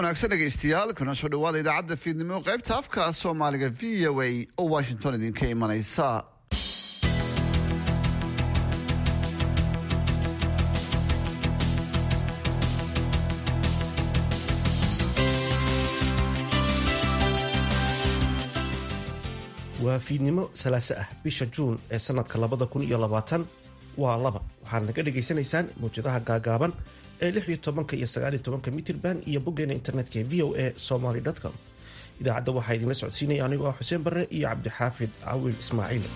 wanaagsan dhegaystayaal kuna soo dhawaada idaacadda fiidnimo qaybta afka soomaaliga v o a oo washington idinka imanaysa waa fiidnimo salaaso ah bisha juun ee sanadka labada kun iyo labaatan waa laba waxaad naga dhagaysanaysaan mawjadaha gaagaaban ee lix iyo tobanka iyo sagaal iyo tobanka mitirban iyo boggeena internetka ee v o a somaly com idaacadda waxaa idinla socodsiinaya anigoo ah xuseen barre iyo cabdixaafid cawil ismaaciil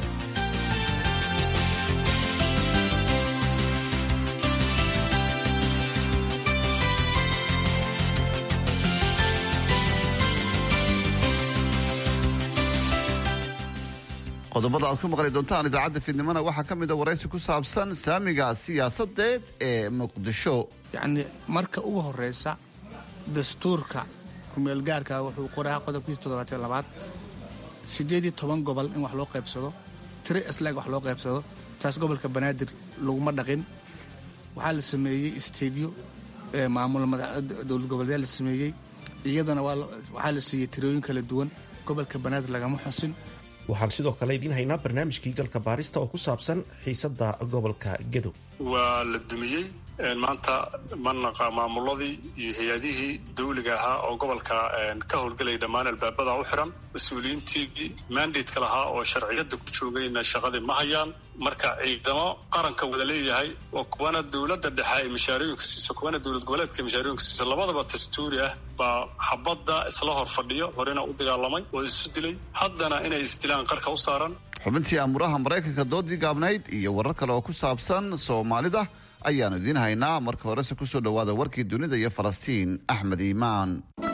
qodobada aad ku maqli doontaan idaacadda fiidnimona waxaa ka mid a waraysi ku saabsan saamiga siyaasadeed ee muqdisho yacni marka ugu horeysa dastuurka kumeelgaarka wuxuu qoraa qodobkiisa toddobaatan labaad siddeed iyo toban gobol in wax loo qaybsado tiro islaag wax loo qaybsado taas gobolka banaadir laguma dhaqin waxaa la sameeyey isteedyo maamul dowlad goboleedyaa la sameeyey iyadana waxaa la siiyey tirooyin kala duwan gobolka banaadir lagama xusin waxaan sidoo kale idiin haynaa barnaamijkii galka baarista oo ku saabsan xiisadda gobolka gedo waa la dumiyey maanta manaqa maamuladii iyo hay-adihii dawliga ahaa oo gobolka ka howlgelaya dhammaan albaabada u xiran mas-uuliyiintii mandatka lahaa oo sharciyada ku joogayna shaqadii ma hayaan marka ciidamo qaranka wada leeyahay oo kuwana dowladda dhexe ay mashaarooyinka siiso kuwana dowlad goboleedka mashaarooyinka siiso labadaba dastuuri ah baa xabadda isla hor fadhiyo horena u dagaalamay oo isu dilay haddana inay isdilaan qarka u saaran xubintii amuraha maraykanka doodii gaabnayd iyo warar kale oo ku saabsan soomaalida ayaanu idiin haynaa marka horese kusoo dhowaada warkii dunida iyo falastiin axmed iimaan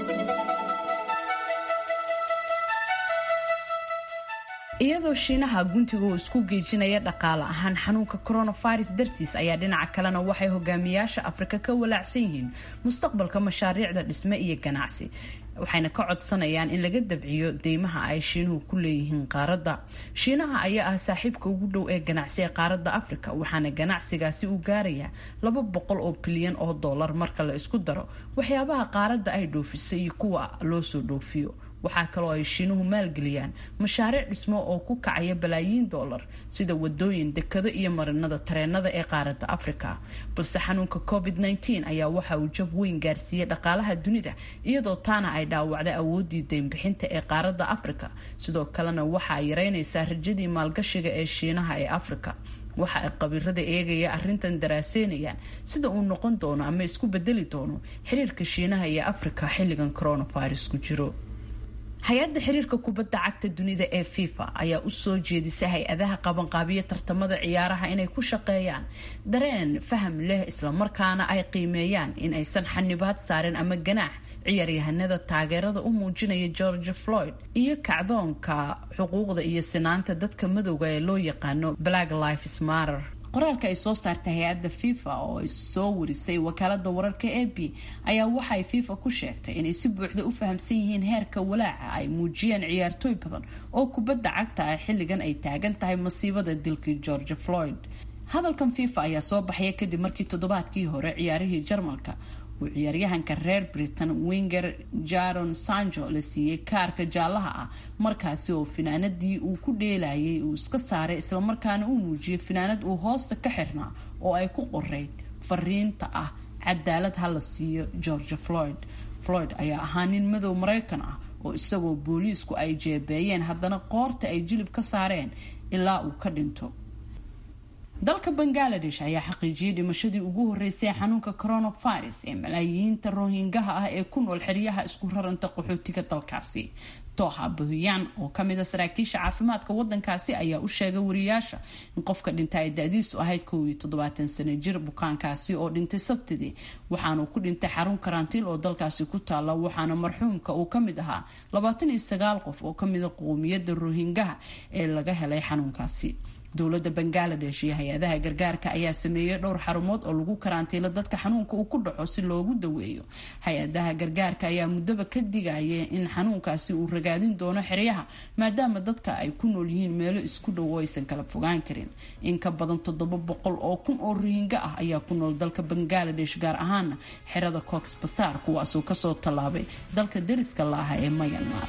iyadoo shiinaha guntiga uu isku geejinaya dhaqaale ahaan xanuunka coronavirus dartiis ayaa dhinaca kalena waxay hogaamiyaasha afrika ka walaacsan yihiin mustaqbalka mashaariicda dhisme iyo ganacsi waxayna ka codsanayaan in laga dabciyo deymaha ay shiinuhu ku leeyihiin qaaradda shiinaha ayaa ah saaxiibka ugu dhow ee ganacsi ee qaaradda afrika waxaana ganacsigaasi uu gaarayaa laba boqol oo bilyan oo dollar marka la isku daro waxyaabaha qaaradda ay dhoofiso iyo kuwa loo soo dhoofiyo waxaa kaloo ay shiinuhu maalgeliyaan mashaariic dhismo oo ku kacaya balaayiin dollar sida wadooyin dekado iyo marinada tareenada ee qaaradda afrika balse xanuunka covid -19 ayaa waxa uu jab weyn gaarsiiyey dhaqaalaha dunida iyadoo taana ay dhaawacday awoodii deynbixinta ee qaaradda afrika sidoo kalena waxa ay yareynaysaa rajadii maalgashiga ee shiinaha ee afrika waxa ay qabiirada eegaya arrintan daraaseynayaan sida uu noqon doono ama isku bedeli doono xiriirka shiinaha iyo afrika xilligan coronavirus ku jiro hay-adda xiriirka kubadda cagta dunida ee fifa ayaa u soo jeedisay hay-adaha qabanqaabiyo tartamada ciyaaraha inay ku shaqeeyaan dareen faham leh islamarkaana ay qiimeeyaan in aysan xanibaad saarin ama ganaax ciyaaryahanada taageerada u muujinaya george floyd iyo kacdoonka xuquuqda iyo sinaanta dadka madowga ee loo yaqaano black lives matter qoraalka ay soo saartay hay-adda fifa oo ay soo warisay wakaalada wararka a b ayaa waxay fifa ku sheegtay inay si buuxda u fahamsan yihiin heerka walaaca ay muujiyeen ciyaartooy badan oo kubadda cagta ah xilligan ay taagan tahay masiibada dilkii george floyd hadalkan fifa ayaa soo baxaya kadib markii toddobaadkii hore ciyaarihii jarmalka uu ciyaaryahanka reer britain winger jaron sanjo la siiyey kaarka jaalaha ah markaasi oo finaanadii uu ku dheelayay uu iska saaray islamarkaana uu muujiyay finaanad uu hoosta ka xirnaa oo ay ku qoreyd fariinta ah cadaalad ha la siiyo george floyd floyd ayaa ahaa nin madow maraykan ah oo isagoo booliisku ay jeebeeyeen haddana qoorta ay jilib ka saareen ilaa uu ka dhinto dalka bangaladesh ayaa xaqiijiyay dhimashadii ugu horeysay ee xanuunka coronavirus ee malaayiinta rohingaha ah ee ku nool xeryaha isku raranta qaxootiga dalkaasi toha bahuyaan oo kamida saraakiisha caafimaadka wadankaasi ayaa u sheegay wariyaasha in qofka dhinta ay da-diisu ahayd kow iyo toddobaatan sano jir bukaankaasi oo dhintay sabtidii waxaanu ku dhintay xarun karantiil oo dalkaasi ku taala waxaana marxuumka uu kamid ahaa labaatan iyo sagaal qof oo kamida qowmiyada rohingaha ee laga helay xanuunkaasi dowladda bangaladesh iyo hay-adaha gargaarka ayaa sameeyey dhowr xarumood oo lagu karantiilo dadka xanuunka uu ku dhaco si loogu daweeyo hay-adaha gargaarka ayaa muddaba ka digaya in xanuunkaasi uu ragaadin doono xeryaha maadaama dadka ay ku nool yihiin meelo isku dhow oo aysan kala fogaan karin in ka badan toddoba boqol oo kun oo rohinga ah ayaa ku nool dalka bangaladesh gaar ahaana xerada cox basaar kuwaasoo kasoo tallaabay dalka deriska la aha ee mayanmar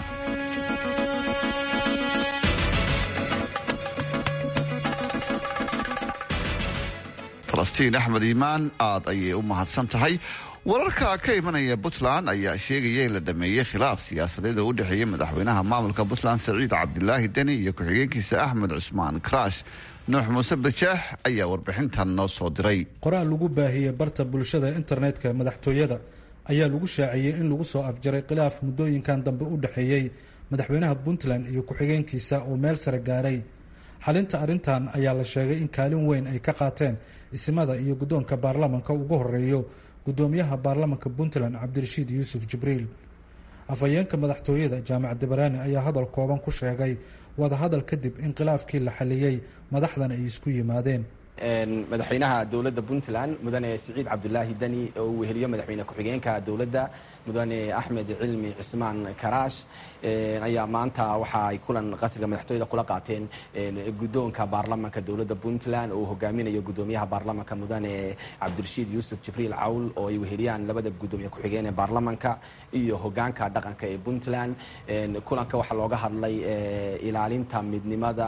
falastiin axmed iimaan aad ayay u mahadsan tahay wararka ka imanaya puntland ayaa sheegaya in la dhameeyey khilaaf siyaasadeed oo u dhexeeya madaxweynaha maamulka puntland saciid cabdilaahi deni iyo ku-xigeenkiisa axmed cusmaan karaash nuux muuse bajeex ayaa warbixintan noo soo diray qoraal lagu baahiyey barta bulshada internetka madaxtooyada ayaa lagu shaaciyey in lagu soo afjaray khilaaf muddooyinkan dambe u dhexeeyey madaxweynaha puntland iyo ku-xigeenkiisa oo meel sare gaaray xalinta arrintan ayaa la sheegay in kaalin weyn ay ka qaateen isimada iyo guddoonka baarlamanka ugu horeeyo guddoomiyaha baarlamanka puntland cabdirashiid yuusuf jibriil afhayeenka madaxtooyada jaamac dabaraani ayaa hadal kooban ku sheegay wadahadal kadib in khilaafkii la xaliyey madaxdan ay isku yimaadeen madaxweynaha dowladda puntland mudane siciid cabdulaahi deni oo uu weheliyo madaxweyne ku-xigeenka dowladda mudane axmed cilmi cismaan karaash ayaa maanta waxa ay kulan qasriga madaxtooyada kula qaateen guddoonka baarlamanka dowladda puntland oo uu hogaaminayo guddoomiyaha baarlamanka mudane cabdirashiid yuusuf jibriil cawl oo ay weheliyaan labada guddoomiye ku-xigeen ee baarlamanka iyo hogaanka dhaqanka ee puntland kulanka waxaa looga hadlay ilaalinta midnimada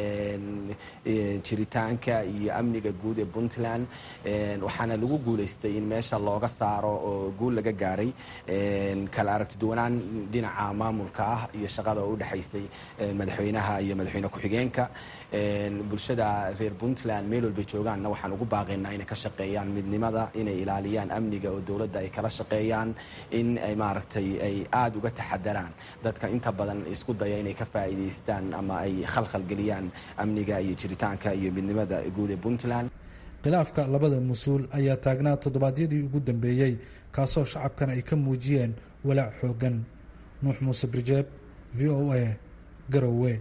jiritaanka iyo amniga guud ee puntland waxaana lagu guulaystay in meesha looga saaro oo guul laga gaaray kala aragtiduwanaan dhinaca maamulka ah iyo shaqada oo u dhexaysay madaxweynaha iyo madaxweyne ku-xigeenka bulshada reer puntland meel walbay joogaanna waxaan ugu baaqaynaa inay ka shaqeeyaan midnimada inay ilaaliyaan amniga oo dowladda ay kala shaqeeyaan in ay maaragtay ay aada uga taxadaraan dadka inta badan isku daya inay ka faa'iidaystaan ama ay khalkhal geliyaan amniga iyo jiritaanka iyo midnimada guud ee puntland khilaafka labada mas-uul ayaa taagnaa toddobaadyadii ugu dambeeyey kaasoo shacabkan ay ka muujiyeen walaac xooggan nuux muuse birjeeb v o a garowe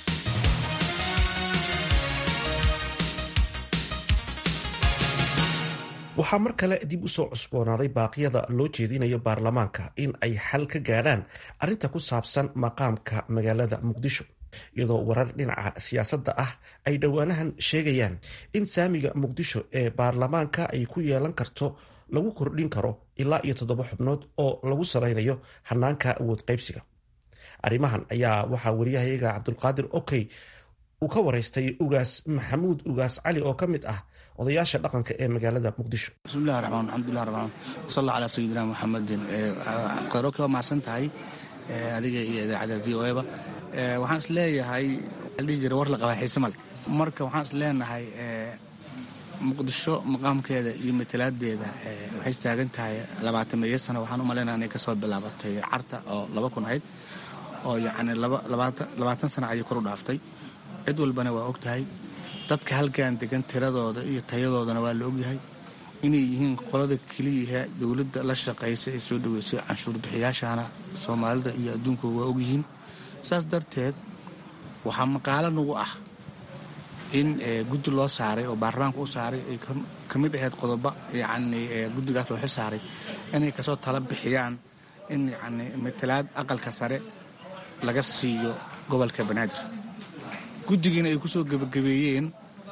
waxaa mar kale dib usoo cusboonaaday baaqyada loo jeedinayo baarlamaanka in ay xal ka gaadhaan arrinta ku saabsan maqaamka magaalada muqdisho iyadoo warar dhinaca siyaasadda ah ay dhowaanahan sheegayaan in saamiga muqdisho ee baarlamaanka ay ku yeelan karto lagu kordhin karo ilaa iyo toddoba xubnood oo lagu salaynayo hanaanka awood qaybsiga arrimahan ayaa waxaa wariyahayaga cabdulqaadir okey uu ka waraystay ugaas maxamuud ugaas cali oo ka mid ah odayaasha dhaqanka ee magaalada muqdisho bismillahi raxmaan alxamdulilah rabaan wasalla calaa sayidina muxamedin qadroka waa macsan tahay adiga iyo idaacadda v o eba waxaan is leeyahay dhihi jira war la qabaa xiise male marka waxaan is leenahay muqdisho maqaamkeeda iyo matalaadeeda waxay istaagan tahay labaatan meeyo sano waxaan u malaynaa inay kasoo bilaabatay carta oo laba kun ahayd oo yacni labaatan sano ayay kor u dhaaftay cid walbana waa og tahay dadka halkan degan tiradooda iyo tayadoodana waa la ogyahay inay yihiin qolada keliyaha dowladda la shaqaysa ee soo dhaweysay canshuur bixiyaashana soomaalida iyo adduunku waa ogyihiin saas darteed waxaa maqaalo nagu ah in guddi loo saaray oo baarlamaanka u saaray ay ka mid ahayd qodobo yacni guddigaas loo xil saaray inay kasoo tala bixiyaan in yacni matalaad aqalka sare laga siiyo gobolka banaadir guddigiina ay ku soo gebagabeeyeen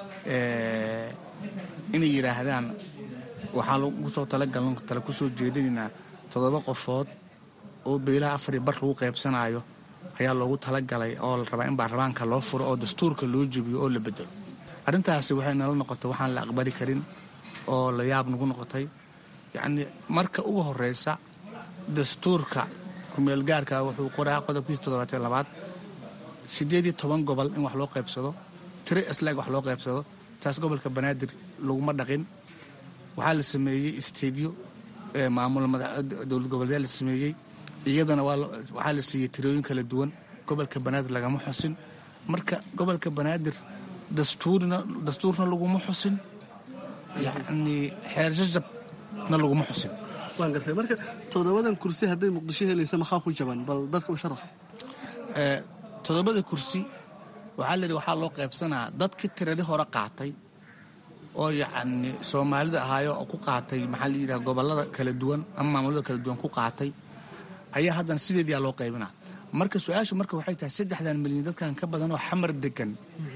inay yidhaahdaan waxaa lagu soo talagaln tala ku soo jeedinaynaa toddoba qofood oo beelaha afari bar lagu qaybsanaayo ayaa loogu talagalay oo la rabaa in baarlamaanka loo furo oo dastuurka loo jebiyo oo la bedelo arrintaasi waxay nala noqotay waxaan la aqbali karin oo la yaab nagu noqotay yacnii marka ugu horreysa dastuurka kumeelgaarka wuxuu qoraa qodobkiisa toddobaatan labaad siddeed iyo toban gobol in wax loo qaybsado tiro islaag wax loo qaybsado taas gobolka banaadir laguma dhaqin waxaa la sameeyey isteedyo maamul dowlad goboleedyaa la sameeyey iyadana waxaa la siiyey tirooyin kala duwan gobolka banaadir lagama xusin marka gobolka banaadir dastuurna laguma xusin yacnii xeer jajabna laguma xusin waan gartay marka toddobadan kursi hadday muqdisho helaysa maxaa ku jaban bal dadka u sharax toddobada kursi waxaa la yidhi waxaa loo qaybsanaa dadkii tiradii hore qaatay oo yacni soomaalida ahaayo oo ku qaatay maxaa la yidhaha gobollada kala duwan ama maamulada kala duwan ku qaatay ayaa haddana sideediyaa loo qaybinaa marka su-aashu marka waxay tahay saddexdan milyan dadkan ka badan oo xamar degan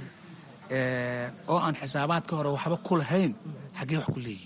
oo aan xisaabaadka hore waxba ku lahayn xaggee wax ku leeyihin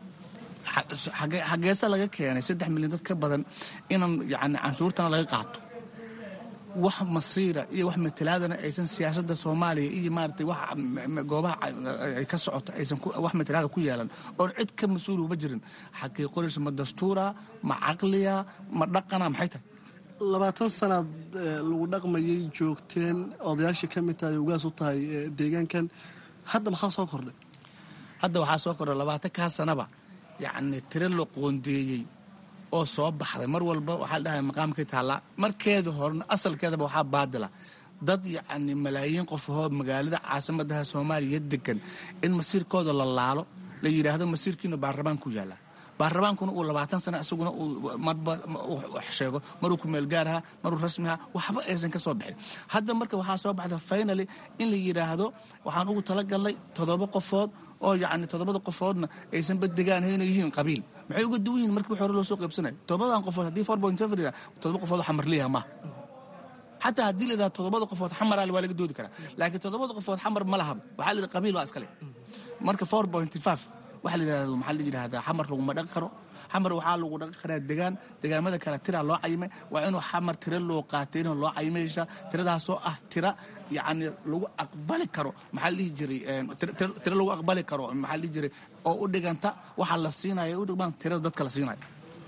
xageese laga keenay saddex milyan dad ka badan inaan yani canshuurtana laga qaato wax masiira iyo wax matalaadana aysan siyaasadda soomaaliya iyo maaragtay wax goobaha ay ka socoto aysan wax matalaada ku yeelan oon cid ka mas-uul uma jirin xagee qoraysa ma dastuura ma caqliya ma dhaqana maxay tahay labaatan sanaad lagu dhaqmayay joogteen odayaashii ka mid tahay ugaas u tahay deegaankan hadda maxaa soo kordhay hadda waxaa soo kordhay labaatan kaa sanaba yacni tiro la qoondeeyey oo soo baxday mar walba waxaa la dhahay maqaamkay taallaa markeeda horena asalkeedaba waxaa baadila dad yacni malaayiin qofahoo magaalada caasimadaha soomaaliya degan in masiirkooda la laalo la yidhaahdo masiirkiina baarlamaan ku yaallaa baarlamaankuna uu labaatan sano isaguna uu marba sheego maruu kumeel gaaraha maruu rasmiha waxba aysan ka soo bixin hadda marka waxaa soo baxda finaly in la yidhaahdo waxaan ugu talagalnay toddoba qofood oo yacni toddobada qofoodna aysanba degaan hayna yihiin qabiil maxay uga duwan yihin markii hore loo soo qaybsanaya toddobadan qofood haddii four point five yidhaha toddoba qofood oo xamarliyaha maaha xataa haddii la yidhahdo toddobada qofood xamaraal waa laga doodi karaa laakiin toddobada qofood xamar ma lahaba waxaa la yidhaha qabiil waa iskale marka four point five waxaa la yidhahdo maxaa la yidhahdaa xamar laguma dhaqi karo xamar waxaa lagu dhaqi karaa degaan degaamada kale tiraa loo cayimay waa inuu xamar tiro loo qaatay inuu loo cayimaysa tiradaasoo ah tira yacni lagu aqbali karo maxaa la dhihi jiray tiro lagu aqbali karo maxaa la dhihi jiray oo u dhiganta waxaa la siinaya u dhigmaan tirada dadka la siinaya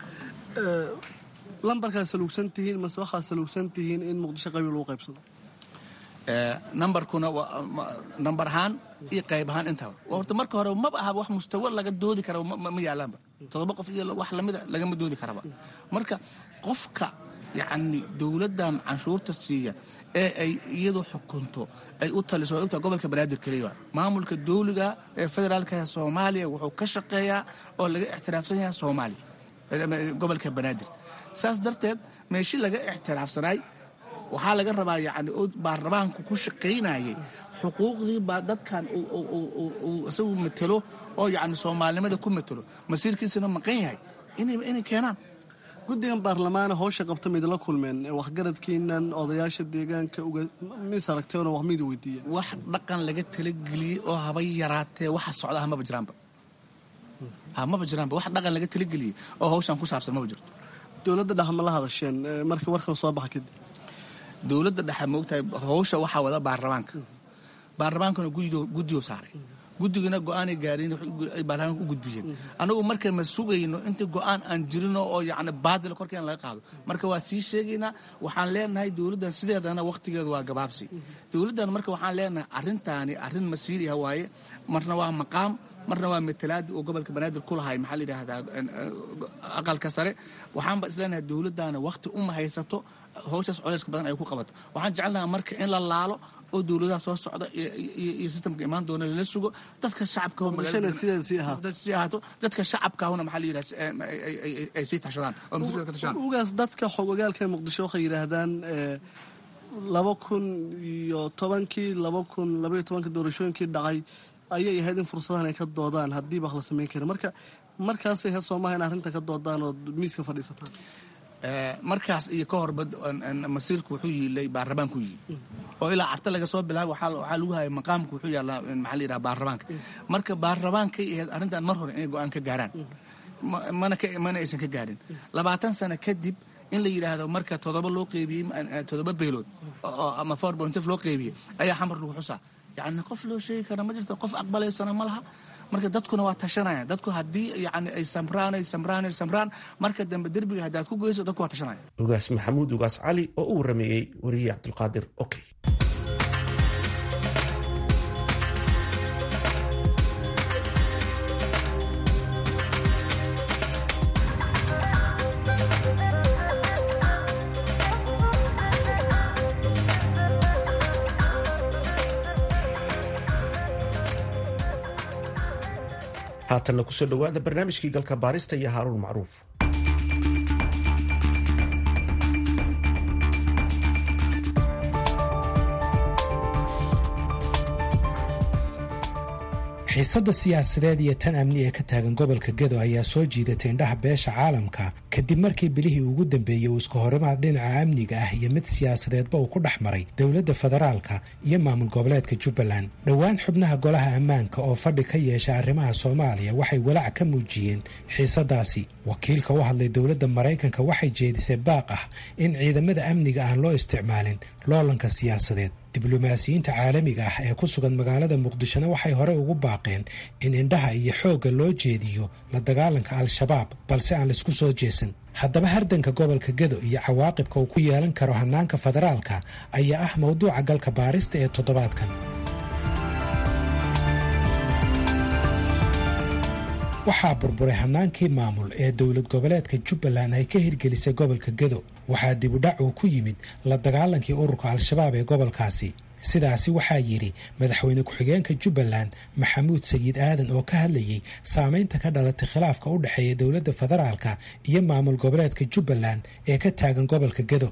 lambarkaa saluugsan tihiin mase waxaa saluugsan tihiin in muqdisho qabiil lagu qaybsado nambarkuna nambar ahaan iyo qayb ahaan intaba horta marka hore maba aha wax mustawa laga doodi kara ma yaalaanba toddoba qof iyo wax lamida lagama doodi karaba marka qofka yacni dowladdan canshuurta siiya ee ay iyadu xukunto ay u taliso way ogtaha gobolka banaadir keliya maamulka dowliga ee federaalka soomaaliya wuxuu ka shaqeeyaa oo laga ixtiraafsan yahay soomaaliya gobolka banaadir saas darteed meeshii laga ixtiraafsanaay waxaa laga rabaa yani baarlamaanku ku shaqaynayay xuquuqdii baa dadkan isagu matelo oo yani soomaalinimada ku matelo masiirkiisana maqan yahay inay keenaan guddigan baarlamaana howsha qabta maydinla kulmeen waxgaradkiinan odayaasha deegaanka mis aragteenoo wax maydi weydiiyeen wax dhaqan laga talageliyey oo haba yaraatee waxa socda ah maba jiraanba ha maba jiraanba wax dhaqan laga talageliyey oo hawshan ku saabsan maba jirto dowladda dhex ma la hadasheen markii warkan soo baxa kadib dowladda dhexe maogtahay howsha waxaa wada baarlamaanka baarlamaankana guddiyo saaray guddigana go-aanay gaareen ay baarlamaanka u gudbiyeen anagu marka ma sugayno inta go-aan aan jirino oo yacni baadila korkeena laga qaado marka waa sii sheegaynaa waxaan leenahay dowladdan sideedana wakhtigeedu waa gabaabsi dowladdan marka waxaan leenahay arrintaani arrin masiiriha waaye marna waa maqaam marna waa matalaadi oo gobolka banaadir ku lahay maxaa la yidhaahdaa aqalka sare waxaanba isleenahay dowladdaana wakhti uma haysato howshaas coleyska badan ay ku qabato waxaan jecelnaha marka in la laalo oo dowladaha soo socda iyo sistamka imaan doona lala sugo dadka shacabkasii ahaato dadka shacabkaahuna maxaa la yidhaha ay sii tashadaan oo masiirka ka tashadaan ugaas dadka xogogaalka muqdisho waxay yidhaahdaan laba kun iyo tobankii laba kun labaiyo tobankii doorashooyinkii dhacay ayay ahayd in fursadahan ay ka doodaan haddiiba wax la samayn kara marka markaasay ahayd soomaha in arrinta ka doodaan oo miiska fadhiisataan markaas iyo ka horba masiirku wuxuu yiilay baarlamaanku yiil oo ilaa carta laga soo bilaaba waxaa lagu hayay maqaamku wuxuu yaallaa maxaa la yidhaha baarlamaanka marka baarlamaankay ahayd arrintan mar hore inay go-aan ka gaaraan mana mana aysan ka gaarin labaatan sano kadib in la yidhaahdo marka toddoba loo qeybiyey toddoba beelood ama four point loo qeybiyey ayaa xamar lagu xusaa yacni qof loo sheegi kara ma jirto qof aqbalaysana ma laha marka dadkuna waa tashanayaan dadku haddii yani ay samraan ay samraan ay samraan marka dambe derbiga haddaad ku geyso dadku waa tashanaya ugaas maxamuud ugaas cali oo u warameeyey wariyey cabdulqaadir okey haatanna kusoo dhowaada barnaamijkii galka baarista iyo haaruun macruuf xiisadda siyaasadeed iyo tan amni ee ka taagan gobolka gedo ayaa soo jiidatay indhaha beesha caalamka kadib markii bilihii ugu dambeeyey uu iska horimaad dhinaca amniga ah iyo mid siyaasadeedba uu ku dhex maray dowladda federaalka iyo maamul goboleedka jubbaland dhowaan xubnaha golaha ammaanka oo fadhi ka yeesha arrimaha soomaaliya waxay walaac ka muujiyeen xiisadaasi wakiilka u hadlay dowladda maraykanka waxay jeedisay baaq ah in ciidamada amniga aan loo isticmaalin loolanka siyaasadeed diblomaasiyiinta caalamiga ah ee ku sugan magaalada muqdishona waxay horey ugu baaqeen in indhaha iyo xoogga loo jeediyo la dagaalanka al-shabaab balse aan laisku soo jeesan haddaba hardanka gobolka gedo iyo cawaaqibka uu ku yeelan karo hanaanka federaalka ayaa ah mowduuca galka baarista ee toddobaadkan waxaa burburay hanaankii maamul ee dowlad goboleedka jubbaland ay ka hirgelisay gobolka gedo waxaa dibudhac uu ku yimid la dagaalankii ururka al-shabaab ee gobolkaasi sidaasi waxaa yidhi madaxweyne ku-xigeenka jubbaland maxamuud sayiid aadan oo ka hadlayey saameynta ka dhalatay khilaafka u dhexeeya dowladda federaalka iyo maamul goboleedka jubbaland ee ka taagan gobolka gedo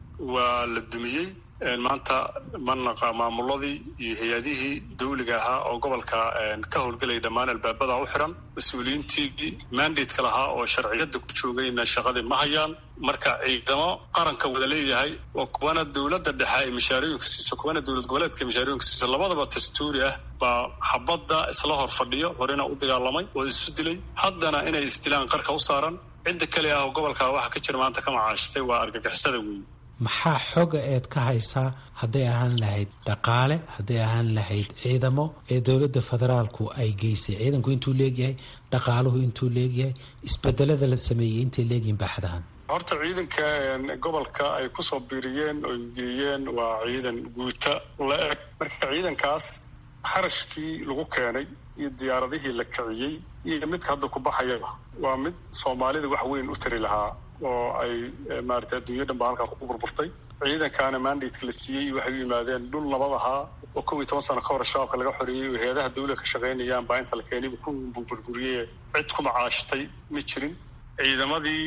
waa la dumiyey maanta manaqa maamuladii iyo hay-adihii dawliga ahaa oo gobolka ka howlgelaya dhammaan albaabada u xiran mas-uuliyiintii mandatka lahaa oo sharciyada ku joogayna shaqadii ma hayaan marka ciidamo qaranka wada leeyahay oo kuwana dowladda dhexe ay mashaarooyinka siiso kuwana dowlad goboleedka ay mashaarooyinka siiso labadaba dastuuri ah baa xabadda isla hor fadhiyo horena u dagaalamay oo isu dilay haddana inay isdilaan qarka u saaran cidda kale ah oo gobolka waxa ka jira maanta ka macaashtay waa argagixisada weeye maxaa xoga eed ka haysaa hadday ahaan lahayd dhaqaale hadday ahaan lahayd ciidamo ee dowladda federaalku ay geysay ciidanku intuu leegyahay dhaqaaluhu intuu leegyahay isbedelada la sameeyey intay leegyihin baaxadahan horta ciidanka gobolka ay kusoo biiriyeen oo geeyeen waa ciidan guuta la eg marka ciidankaas kharashkii lagu keenay iyo diyaaradihii la kiciyey iyo midka hadda ku baxayaba waa mid soomaalida wax weyn u tari lahaa oo ay maarata adduunya dhan baa halkaa ku burburtay ciidankaana mandatka la siiyey waxay u yimaadeen dhul nabad ahaa oo kow iyo toban sano ka hor shabaabka laga xoreeyey oo hay-adaha dawla ka shaqaynayaan baa inta la keenayba ku burburiyey cid ku macaashtay ma jirin ciidamadii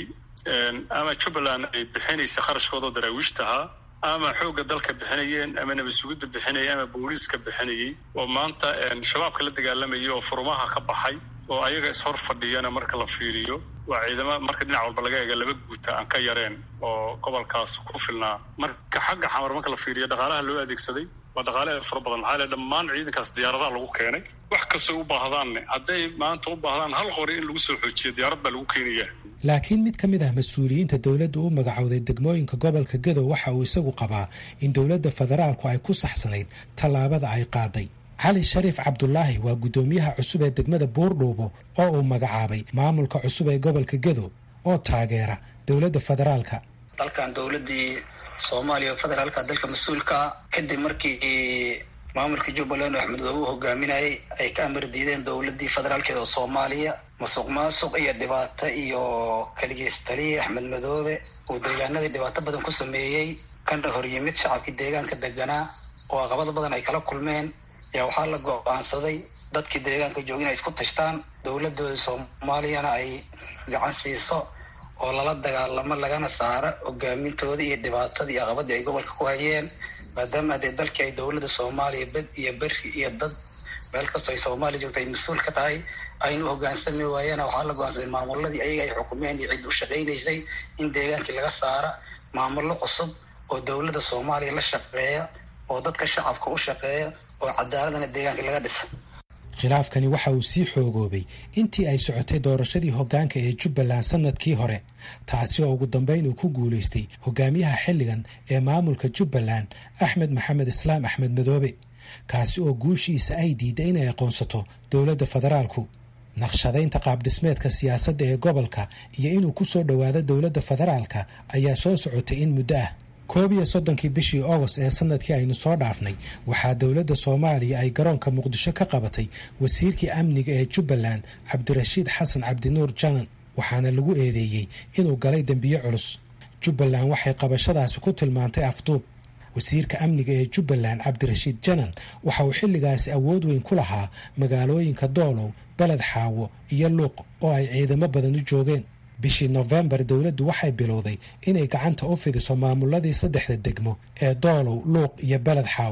ama jubbaland ay bixinaysa kharashkooda oo daraawiishta ahaa ama xoogga dalka bixinayeen ama nabasugidda bixinayay ama booliiska bixinayay oo maanta shabaabka la dagaalamayay oo furumaha ka baxay oo ayaga ishor fadhiyana marka la fiiriyo waa ciidamo marka dhinac walba laga eega laba guuta aan ka yareen oo gobolkaas ku filnaa marka xagga xamar marka la fiiriyo dhaqaalaha loo adeegsaday waa dhaqaale aad fara badan maxaa le dhammaan ciidankaas diyaaradaha lagu keenay wax kastoo u baahdaanne hadday maanta u baahdaan hal qori in lagu soo xoojiyo diyaarad baa lagu keenaya laakiin mid ka mid ah mas-uuliyiinta dowladda u magacowday degmooyinka gobolka gadow waxa uu isagu qabaa in dowladda federaalku ay ku saxsanayd tallaabada ay qaaday cali shariif cabdulaahi waa guddoomiyaha cusub ee degmada buurdhuubo oo uu magacaabay maamulka cusub ee gobolka gadow oo taageera dowladda federaalka dalkan dowladii soomaaliya oo federaalka dalka mas-uulka kadib markii maamulka jubbaland oo axmed doobe u hogaaminayay ay ka amar diideen dowladii federaalkeeda oo soomaaliya musuq maasuq iyo dhibaato iyo kaligeystaliye axmed madoobe uu deegaanadii dhibaato badan ku sameeyey kana hor yimid shacabkii deegaanka deganaa oo aqabado badan ay kala kulmeen ayaa waxaa la go-aansaday dadkii deegaanka jooga inay isku tashtaan dowladooda soomaaliyana ay gacan siiso oo lala dagaalamo lagana saaro hogaamintooda iyo dhibaatadii iyo aqabadii ay gobolka ku hayeen maadaama dee dalkii ay dowladda soomaaliya bed iyo beri iyo dad meel kastoo ay soomaaliya joogta ay mas-uul ka tahay aynu hogaansami waayeen waxaa la go-aansaday maamuladii ayaga ay xukumeen iyo cid u shaqaynaysay in deegaankii laga saara maamullo cusub oo dowladda soomaaliya la shaqeeya oo dadka shacabka u shaqeeya oo cadaaladana deegaankii laga dhisa khilaafkani waxa uu sii xoogoobay intii ay socotay doorashadii hoggaanka ee jubbaland sanadkii hore taasi oo ugu dambayn uu ku guulaystay hogaamiyaha xilligan ee maamulka jubbaland axmed maxamed islaam axmed madoobe kaasi oo guushiisa ay diiday inay aqoonsato dowladda federaalku naqshadaynta qaabdhismeedka siyaasadda ee gobolka iyo inuu ku soo dhowaado dowladda federaalka ayaa soo socotay in muddo ah koob iyo soddonkii bishii agost ee sanadkii aynu soo dhaafnay waxaa dowladda soomaaliya ay garoonka muqdisho ka qabatay wasiirkii amniga ee jubbaland cabdirashiid xasan cabdinuur janan waxaana lagu eedeeyey inuu galay dembiyo culus jubbaland waxay qabashadaasi ku tilmaantay afduub wasiirka amniga ee jubbaland cabdirashiid janan waxa uu xilligaasi awood weyn ku lahaa magaalooyinka doolow beled xaawo iyo luuq oo ay ciidamo badan u joogeen bishii nofembar dowladdu waxay bilowday inay gacanta u fidiso maamuladii saddexda degmo ee doolow luuq iyo beled xaawo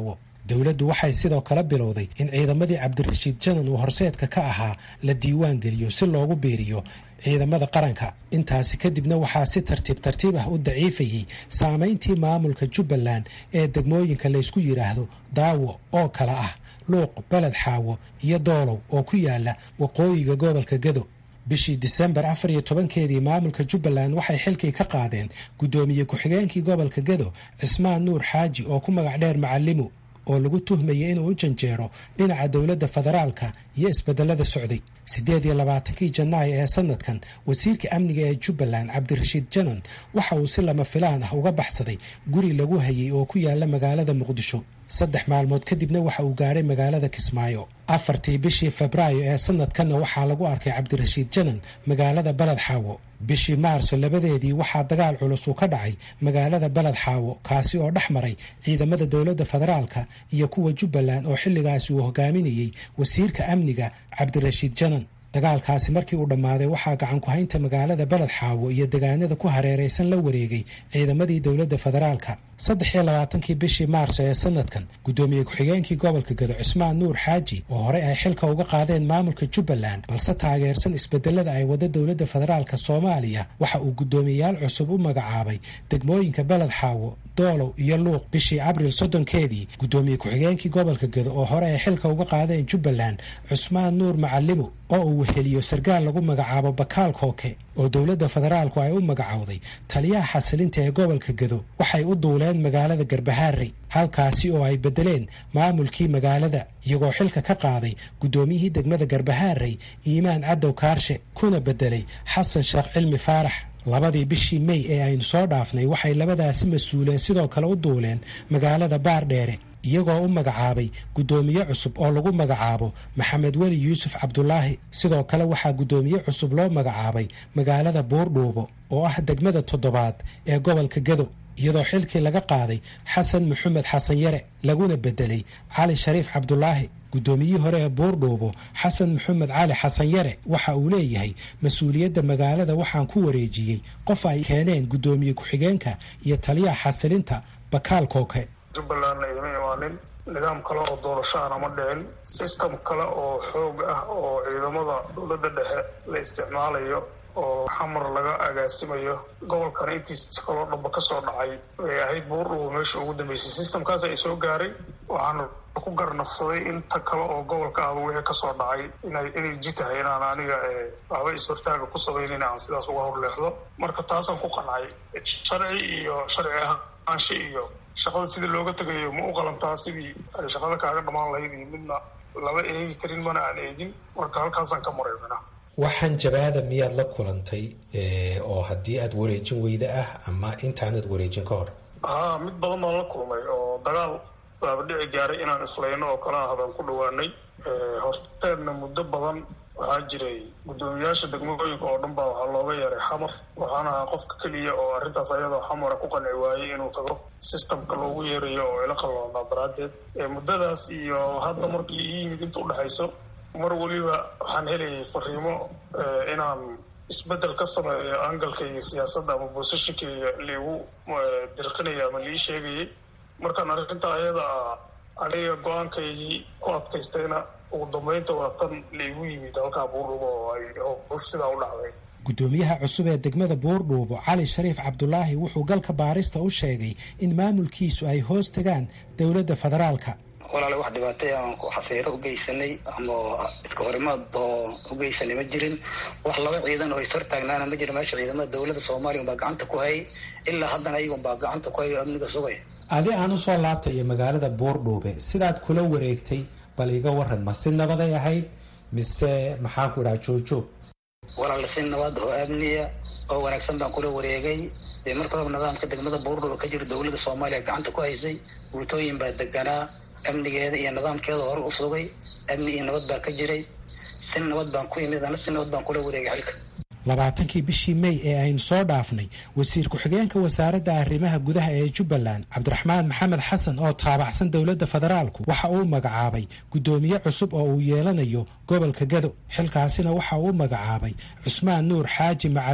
dowladdu waxay sidoo kale bilowday in ciidamadii cabdirashiid janan uu horseedka ka ahaa la diiwaan geliyo si loogu biiriyo ciidamada qaranka intaasi kadibna waxaa si tartiib tartiib ah u daciifayey saamayntii maamulka jubbaland ee degmooyinka laysku yidhaahdo daawo oo kale ah luuq beled xaawo iyo doolow oo ku yaala waqooyiga gobolka gado bishii disembar afar iyo tobankeedii maamulka jubbaland waxay xilkii ka qaadeen guddoomiye ku-xigeenkii gobolka gado cismaan nuur xaaji oo ku magac dheer macalimu oo lagu tuhmayay inuu u janjeero dhinaca dowladda federaalka iyo isbedelada socday siddeed iyo labaatankii janaayo ee sanadkan wasiirka amniga ee jubbaland cabdirashiid janan waxa uu si lama filaan ah uga baxsaday guri lagu hayay oo ku yaala magaalada muqdisho saddex maalmood kadibna waxa uu gaadhay magaalada kismaayo afartii bishii febraayo ee sanadkanna waxaa lagu arkay cabdirashiid janan magaalada baled xaawo bishii maarso labadeedii waxaa dagaal culus uu ka dhacay magaalada baled xaawo kaasi oo dhex maray ciidamada dowladda federaalka iyo kuwa jubbaland oo xilligaasi uu hogaaminayey wasiirka amniga cabdirashiid janan dagaalkaasi markii uu dhammaaday waxaa gacan ku-haynta magaalada baled xaawo iyo degaanada ku hareeraysan la wareegay ciidamadii dowladda federaalka saddex iyo labaatankii bishii maarso ee sanadkan guddoomiye ku-xigeenkii gobolka gado cismaan nuur xaaji oo horey ay xilka uga qaadeen maamulka jubbaland balse taageersan isbedelada ay wada dowladda federaalka soomaaliya waxa uu guddoomiyeyaal cusub u magacaabay degmooyinka baled xaawo doolow iyo luuq bishii abril soddonkeedii guddoomiye ku-xigeenkii gobolka gado oo hore ay xilka uga qaadeen jubbaland cusmaan nuur macalimu oo uu weheliyo sarkaal lagu magacaabo bakaal kooke oo dowladda federaalku ay u magacowday taliyaha xasilinta ee gobolka gado waxay u duuleen magaalada garbahaarey halkaasi oo ay beddeleen maamulkii magaalada iyagoo xilka ka qaaday guddoomiyihii degmada garbahaarey iimaan cadow kaarshe kuna beddelay xasan sheekh cilmi faarax labadii bishii mey ee aynu soo dhaafnay waxay labadaasi mas-uuleen sidoo kale u duuleen magaalada baardheere iyagoo u magacaabay guddoomiye cusub oo lagu magacaabo maxamed weli yuusuf cabdulaahi sidoo kale waxaa guddoomiye cusub loo magacaabay magaalada buurdhuubo oo ah degmada toddobaad ee gobolka gado iyadoo xilkii laga qaaday xasan maxamed xasan yare laguna beddelay cali shariif cabdulaahi guddoomiyihii hore ee buurdhuubo xasan maxamed cali xasan yare waxa uu leeyahay mas-uuliyadda magaalada waxaan ku wareejiyey qof ay keeneen guddoomiye ku-xigeenka iyo taliyaha xasilinta bakaal kooke jubbalandna ima imaanin nidaam kale oo doorasho ana ma dhicin system kale oo xoog ah oo ciidamada dowladda dhexe la isticmaalayo oo xamar laga agaasimayo gobolkana intiisa kaloo dhamba ka soo dhacay ay ahayd buurdhubo meesha ugu dambeysay systemkaas ay soo gaaray waxaana ku garnaqsaday inta kale oo gobolka ahba wixii kasoo dhacay inay inay ji tahay inaan aniga waxba is-hortaaga ku samaynin aan sidaas uga horleexdo marka taasaan ku qancay sharci iyo sharci ahaansha iyo shaqada sidii looga tegayo ma u qalantaa sidii ay shaqada kaaga dhammaan lahayd iyo midna lama eegi karin mana aan eegin marka halkaasaan ka maray mina waxaan jabaada miyaad la kulantay oo haddii aada wareejin weyda ah ama intaanad wareejin ka hor haa mid badan baan la kulmay oo dagaal baaba dhici gaaray inaan islayno oo kala ah baan ku dhawaanay horteedna muddo badan waxaa jiray guddoomiyaasha degmooyinka oo dhan baa waxaa looga yeeray xamar waxaana ahaa qofka keliya oo arrintaas ayadoo xamara ku qanci waayey inuu tago systemka loogu yeerayo oo ila qalloonaa daraaddeed muddadaas iyo hadda markii ii yimid inta udhexayso mar weliba waxaan helayay fariimo inaan isbeddel ka sameeyo angalkayga siyaasadda ama boosashinkayga liigu dirqinaya ama lii sheegayay markaan arrinta ayada ah aniga go-aankaygii ku adkaystayna ugu dambeynta waa tan laigu yimid halkaa buurdhubo oo ay howsh sidaa u dhacday guddoomiyaha cusub ee degmada buurdhuubo cali shariif cabdulaahi wuxuu galka baarista u sheegay in maamulkiisu ay hoos tagaan dowladda federaalka walaale wax dhibaatay aan xafiiro u geysanay ama iska horimaad oo u geysanay ma jirin wax laba ciidan oo ishortaagnaana ma jiro meesha ciidamada dowladda soomaaliya baa gacanta ku hayay ilaa haddana ayagun baa gacanta ku hayo amniga sugay adi aan usoo laabtayo magaalada buurdhuube sidaad kula wareegtay bal iga waran ma si nabaday ahayd mise maxaanku idhaha joogjoog walaale si nabad oo amniya oo wanaagsan baan kula wareegay dee marka hore nidaamka degmada buurdhuube ka jira dowladda soomaaliya gacanta ku haysay guutooyin baa deganaa amnigeeda iyo nidaamkeeda hore u sugay amni iyo nabad baa ka jiray si nabad baan ku imid ana si nabad baan kula wareegay xilka labaatankii bishii mey ee aynu soo dhaafnay wasiir ku-xigeenka wasaaradda arrimaha gudaha ee jubbaland cabdiraxmaan maxamed xasan oo taabacsan dowladda federaalku waxa uu magacaabay guddoomiye cusub oo uu yeelanayo gobolka gado xilkaasina waxa uu magacaabay cusmaan nuur xaaji macalimu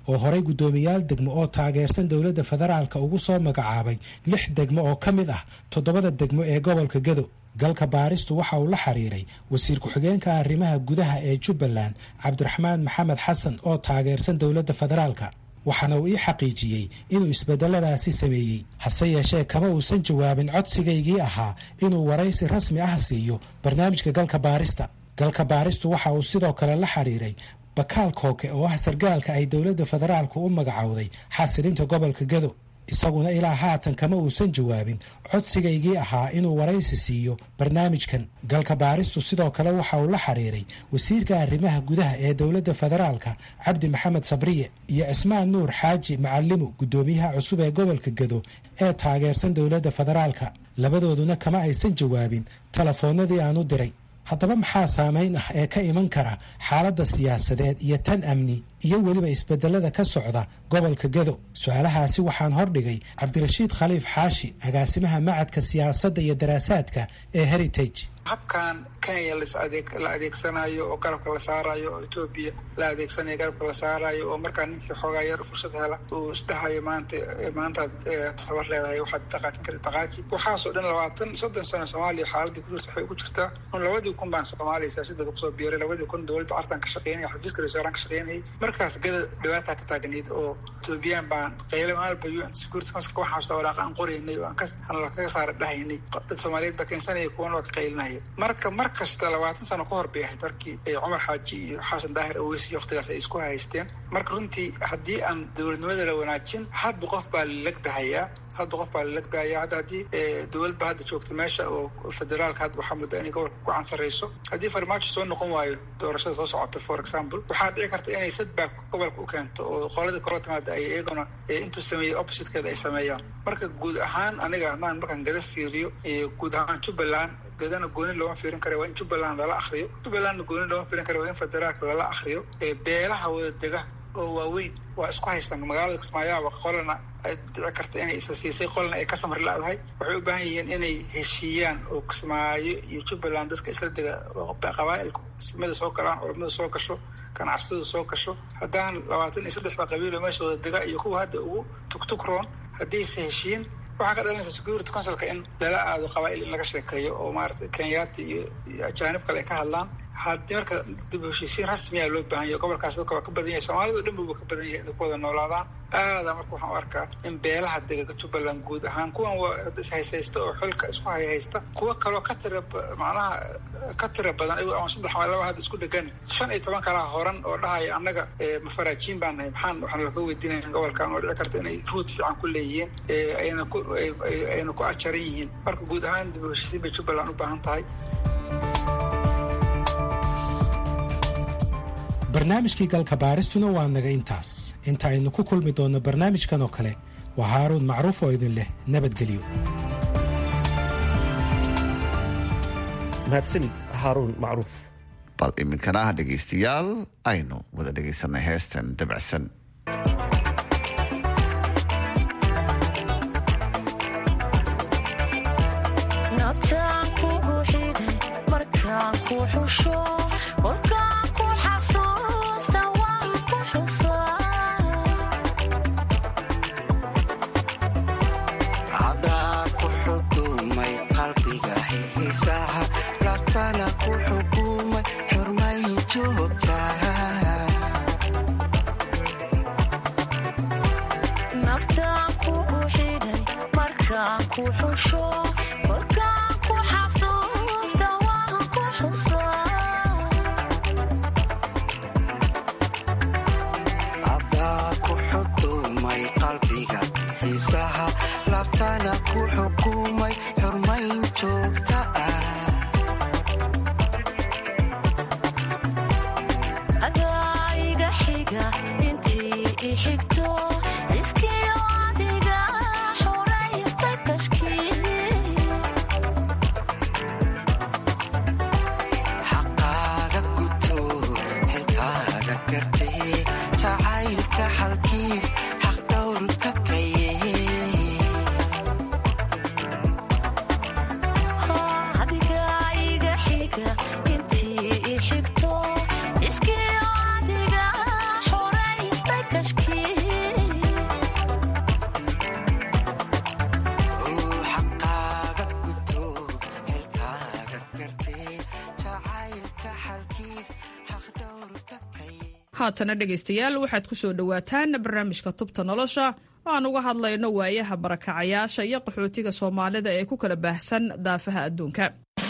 oo horay guddoomiyaal degmo oo taageersan dowladda federaalka ugu soo magacaabay lix degmo oo ka mid ah toddobada degmo ee gobolka gado galka baaristu waxa uu la xiriiray wasiir ku-xigeenka arrimaha gudaha ee jubbaland cabdiraxmaan maxamed xasan oo taageersan dowladda federaalka waxaana uu ii xaqiijiyey inuu isbedeladaasi sameeyey hase yeeshee kama uusan jawaabin codsigaygii ahaa inuu waraysi rasmi ah siiyo barnaamijka galka baarista galka baaristu waxa uu sidoo kale la xiriiray bakaal kooke oo ah sargaalka ay dowladda federaalku u magacowday xasilinta gobolka gado isaguna ilaa haatan kama uusan jawaabin codsigaygii ahaa inuu waraysi siiyo barnaamijkan galka baaristu sidoo kale waxa uu la xiriiray wasiirka arrimaha gudaha ee dowladda federaalka cabdi maxamed sabriye iyo cismaan nuur xaaji macalimu guddoomiyaha cusub ee gobolka gado ee taageersan dowladda federaalka labadooduna kama aysan jawaabin telefoonnadii aan u diray haddaba maxaa saamayn ah ee ka iman kara xaaladda siyaasadeed iyo tan amni iyo weliba isbedelada ka socda gobolka gado su-aalahaasi waxaan hordhigay cabdirashiid khaliif xaashi agaasimaha macadka siyaasadda iyo daraasaadka ee heritage habkan kenya la adeegsanayo oo garabka la saarayo oo etoobiya la adeegsanayo garabka la saarayo oo markaa ninkii xoogaa yar fursad hela uu isdhahayo maanta maantaad tabar leedahay waxaad dhaqaajin karta dhaqaaji waxaasoo dhan labaatan soddon sano soomaaliya xaaladii ku jirta waxay ugu jirtaa un labadii kun baan soomaaliya siyaasadeeda kusoo biiray labadii kun dowladda cartan ka shaqeynaya xafiiska ra-iisul ka shaqeynayay markaas gada dhibaataa ka taagnayd oo etoobiyaan baan qayle maalba u n security councilka waxaan soo waraaqa aan qoraynay oo aan ka aan kaga saara dhahaynay dad soomaaliyeed baa keensanaya kuwana waa ka qaylinaya marka mar kasta labaatan sano ka hor bay ahayd markii cumar xaaji iyo xasan daahir aweys iyo waktigaas ay isku haysteen marka runtii haddii aan dowladnimada la wanaajin hadba qof baa lalagdahayaa hadba qof baa lalagdahaya hadda haddii dowlad ba hadda joogta meesha oo federaalka hadda waxaa mudda inay gobolka ku cansarayso haddii farmaajo soo noqon waayo doorashada soo socota for example waxaa dhici karta inay sadback gobolka u keento oo qoladii kala timaada ay iyaguna intuu sameeyey oppositekeeda ay sameeyaan marka guud ahaan aniga haddaan markaan gada fiiriyo guud ahaan jubbaland gadana gooni looma fiirin kara waa in jubbaland lala akriyo jubbalandna gooni looma fiirin kara waa in federaalka lala akriyo beelaha wada dega oo waaweyn waa isku haystaan magaalada kismaayaaba qolana ay dhici karta inay isa siisay qolna ay ka samri la-dahay waxay u baahan yihiin inay heshiiyaan oo kismaayo iyo jubbaland dadka isla dega qabaa'ilku ismada soo galaan culamada soo gasho ganacsatadu soo gasho haddaan labaatan iyo saddexda qabiilo meesha wada dega iyo kuwa hadda ugu tugtugroon haddaysa heshiin waxaa ka dhalanaysa security councilka in lala aado qabaa'il in laga sheekeeyo oo maarata kenyaati iyo ajaanib kale ay ka hadlaan haddii marka dib heshiisiin rasmiya loo baahan yahay gobolkaas dadka waa ka badan yahay soomaalida o dhan buba ka badan yahay inay ku wada noolaadaan aada marka waxaan u arkaa in beelaha dega jubbaland guud ahaan kuwan waa ishaysaysta oo xilka isku hayhaysta kuwa kaloo ka tira macnaha ka tira badan ayagoo ama saddex ama laba hadda isku dhegan shan iyo toban kalaa horan oo dhahaya annaga mafaraajiin baan nahay maxaan waxaan laka weydiinaya gobolkan oo dhici karta inay ruud fiican ku leeyihiin ayna ku ayna ku ajaran yihiin marka guud ahaan dib heshiisiin bay jubbaland u baahan tahay barnaamijkii galka baaristuna waa naga intaas inta aynu ku kulmi doonno barnaamijkan oo kale waa haaruun macruuf oo idin leh nabadgelyo mahadsanid haaruun macruuf bal iminkana dhegaystayaal aynu wada dhegaysanay heestan dabacsan xigto iskiyo adiga xuraysta tashkiil haatana dhegaystayaal waxaad ku soo dhowaataan barnaamijka tubta nolosha oo aan uga hadlayno waayaha barakacayaasha iyo qaxootiga soomaalida ee ku kala baahsan daafaha adduunka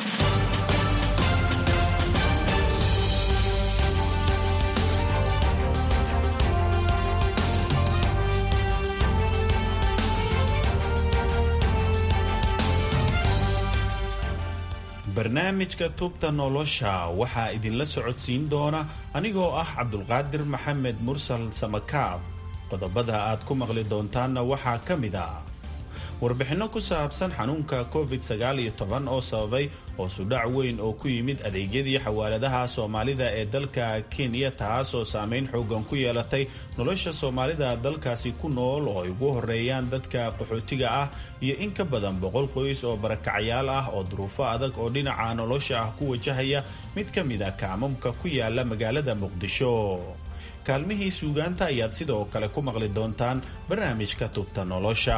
barnaamijka tubta nolosha waxaa idinla socodsiin doona anigoo ah cabdulqaadir maxamed mursal samakaab qodobada aad ku maqli doontaanna waxaa ka mid a warbixinno ku saabsan xanuunka covid oo sababay hoosudhac weyn oo ku yimid adeegyadii xawaaladaha soomaalida ee dalka kenya taasoo saameyn xoogan ku yeelatay nolosha soomaalida dalkaasi ku nool oo ay ugu horeeyaan dadka qaxootiga ah iyo in ka badan boqol qoys oo barakacayaal ah oo duruufo adag oo dhinaca nolosha ah ku wajahaya mid ka mid a kaamamka ku yaala magaalada muqdisho kaalmihii suugaanta ayaad sidoo kale ku maqli doontaan barnaamijka tubta nolosha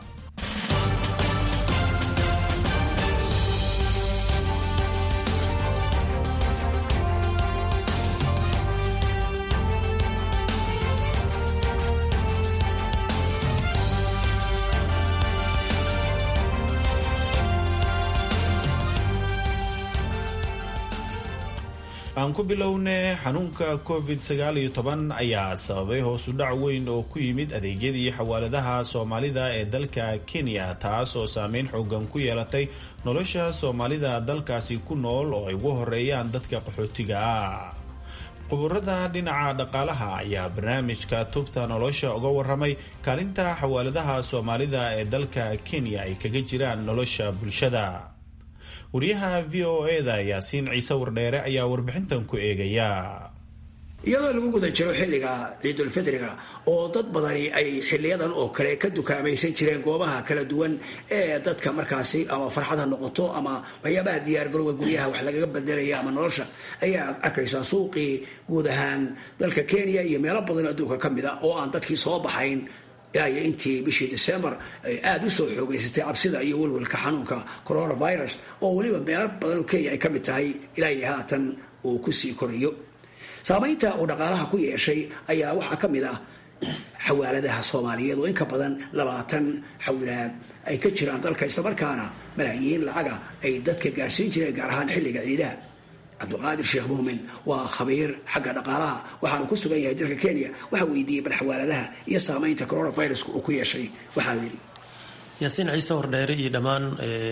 aan ku bilowne xanuunka covid ayaa sababay hoosu dhac weyn oo ku yimid adeegyadii xawaaladaha soomaalida ee dalka kenya taas oo saameyn xoogan ku yeelatay nolosha soomaalida dalkaasi ku nool oo ay ugu horeeyaan dadka qaxootiga ah quburada dhinaca dhaqaalaha ayaa barnaamijka tubta nolosha uga waramay kaalinta xawaaladaha soomaalida ee dalka kenya ay kaga jiraan nolosha bulshada wariyaha v o eda yaasiin ciise wardheere ayaa warbixintan ku eegaya iyadoo lagu guda jiro xilliga ciidulfitriga oo dad badani ay xiliyadan oo kale ka dukaamaysan jireen goobaha kala duwan ee dadka markaasi ama farxad ha noqoto ama waxyaabaha diyaargarowga guryaha wax lagaga bedelaya ama nolosha ayaa arkaysaa suuqii guud ahaan dalka kenya iyo meelo badan adduunka ka mid a oo aan dadkii soo baxayn ilaayo intii bishii december ay aada u soo xoogeysatay cabsida iyo welwelka xanuunka coronavirus oo weliba meelo badan oo kenya ay ka mid tahay ilaayo haatan uu kusii korayo saamaynta uu dhaqaalaha ku yeeshay ayaa waxaa ka mid ah xawaaladaha soomaaliyeed oo inka badan labaatan xawilaad ay ka jiraan dalka islamarkaana malaayiin lacaga ay dadka gaarsiin jireen gaar ahaan xilliga ciidaha cabdiqaadir sheekh muumin waa khabiir xagga dhaqaalaha waxaanu ku sugan yahay dalka kenya waxaa weydiiyey bal xawaaladaha iyo saamaynta coronaviruska uu ku yeeshay waxaa yidhi yaasiin ciise wardheere iyo dhammaan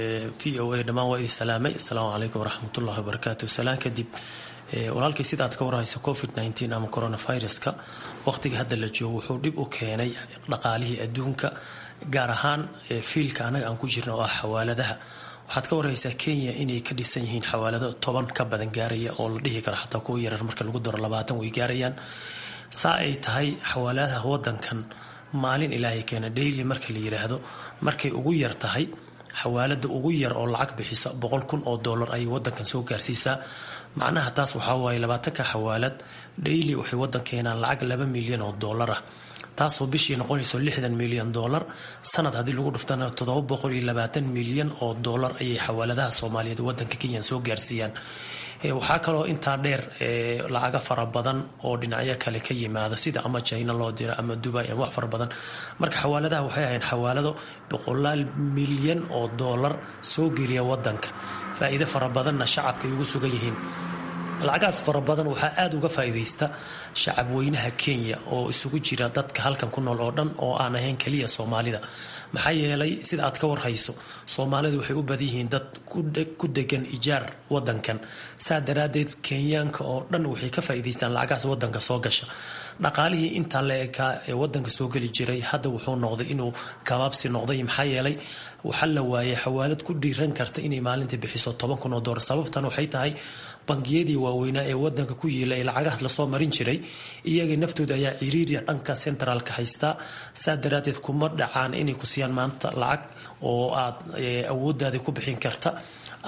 v o a dhammaan waa idin salaamay asalaamu calaykum waraxmatullahi wabarakaatu salaan kadib walaalkii sida aad ka warhayso covid nteen ama coronaviruska waqtiga hadda la joogo wuxuu dhib u keenay dhaqaalihii adduunka gaar ahaan fiilka anaga aan ku jirna oo ah xawaaladaha waxaad ka warhaysaa kenya inay ka dhisan yihiin xawaalado toban ka badan gaaraya oo la dhihi karo xataa kuwa yarar marka lagu daro labaatan way gaarayaan saa ay tahay xawaaladaha wadankan maalin ilaahay keena daily marka la yiraahdo markay ugu yar tahay xawaalada ugu yar oo lacag bixisa boqol kun oo dollar ayay wadankan soo gaarsiisaa macnaha taas waxaa waaye labaatanka xawaalad daily waxay wadan keenaan lacag laba milyan oo dollar ah taasoo bishii noqonayso lixdan milyan dollar sanad haddii lagu dhuftana toddoba boqol iyo labaatan milyan oo dollar ayay xawaaladaha soomaaliyeed wadanka kenya soo gaarsiiyaan waxaa kaloo intaa dheer lacaga fara badan oo dhinacyo kale ka yimaada sida ama china loo diro ama dubai ama wax fara badan marka xawaaladaha waxay ahayn xawaalado boqolaal milyan oo dollar soo geliya wadanka faa-iido fara badanna shacabka ay ugu sugan yihiin lacagahaas fara badan waxaa aada uga faa-iideysta shacab weynaha kenya oo isugu jira dadka halkan ku nool oo dhan oo aan ahayn keliya soomaalida maxaa yeelay sida aad ka warhayso soomaalidu waxay u badan yihiin dad ku degan ijaar wadankan saa daraadeed kenyaanka oo dhan waxay ka faa-iideystaan lacagahaas wadanka soo gasha dhaqaalihii intaa la ekaa ee wadanka soo geli jiray hadda wuxuu noqday inuu kabaabsi noqday maxaa yeelay waxaa la waayay xawaalad ku dhiiran karta inay maalinta bixiso toban kun oo doolar sababtan waxay tahay bangiyadii waaweynaa ee wadanka ku yiila ee lacagahaas lasoo marin jiray iyaga naftooda ayaa ciriiriya dhanka centraalka haystaa saa daraadeed kuma dhacaan inay ku siiyaan maanta lacag oo aad awoodaada ku bixin karta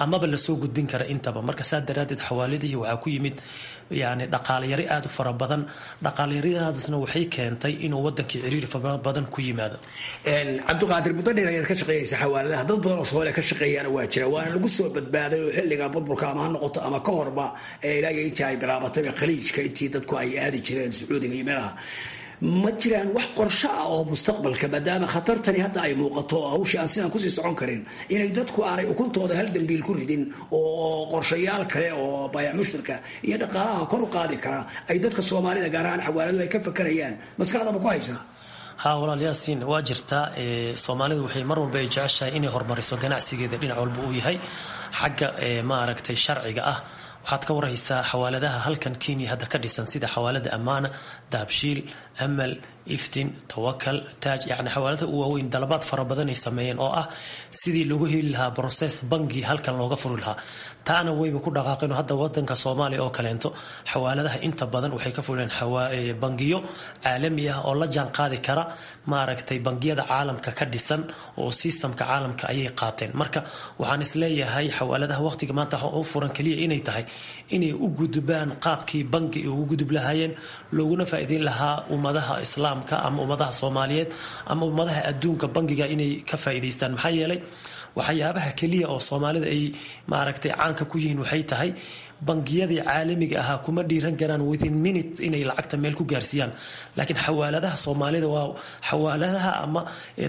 amaba lasoo gudbin kara intaba marka saa daraadeed xawaaladihii waxaa ku yimid yani dhaqaalayari aada u fara badan dhaqaalayaradaasna waxay keentay inuu wadankii ciriiri fara badan ku yimaado cabdiqaadir muddo dheer ayaad ka shaqeynaysa xawaaladaha dad badan oo soomaaliya ka shaqeeyaana waa jira waana lagu soo badbaaday oo xilliga burburka ama ha noqoto ama ka horba ilaa iyo intii ay bilaabatayba khaliijka intii dadku ay aadi jireen sacuudiga iyo meelaha ma jiraan wax qorsho ah oo mustaqbalka maadaama khatartani hadda ay muuqato oo hawshii aan sidaan kusii socon karin inay dadku aanay ukuntooda hal dambiil ku ridin oo qorshayaal kale oo baayac mushtarka iyo dhaqaalaha kor u qaadi kara ay dadka soomaalida gaar ahaan xawaaladu ay ka fakarayaan maskaxdaba ku haysaa ha walaal yaasiin waa jirtaa soomaalidu waxay mar walba ay jeceshahay inay horumariso ganacsigeeda dhinac walba uu yahay xagga maaragtay sharciga ah waxaad ka warhaysaa xawaaladaha halkan kenya hadda ka dhisan sida xawaalada ammaana dahabshiil amal iftin tawakal taaj yani xawaalada u waaweyn dalabaad fara badan ay sameeyeen oo ah sidii lagu heli lahaa broses bangi halkan looga furi lahaa taana wayba ku dhaqaaqeen hadda wadanka soomaaliya oo kaleento xawaaladaha inta badan waxay ka fuleen bangiyo caalami ah oo la jaan qaadi kara maaragtay bangiyada caalamka ka dhisan oo sistamka caalamka ayay qaateen marka waxaan isleeyahay xawaaladaha waqtiga maanta u furan keliya inay tahay inay u gudbaan qaabkii bangi ay ugu gudub lahaayeen looguna faa'iideyn lahaa ummadaha islaamka ama ummadaha soomaaliyeed ama ummadaha adduunka bangiga inay ka faa'iidaystaan maxaa yeelay waxyaabaha keliya oo soomaalida ay maaragtay caanka ku yihiin waxay tahay bangiyadii caalamiga ahaa kuma dhiiran karaan within minute inay lacagta meel ku gaarsiiyaan laakiin xawaaladaha soomaalida waa xawaaladaha ama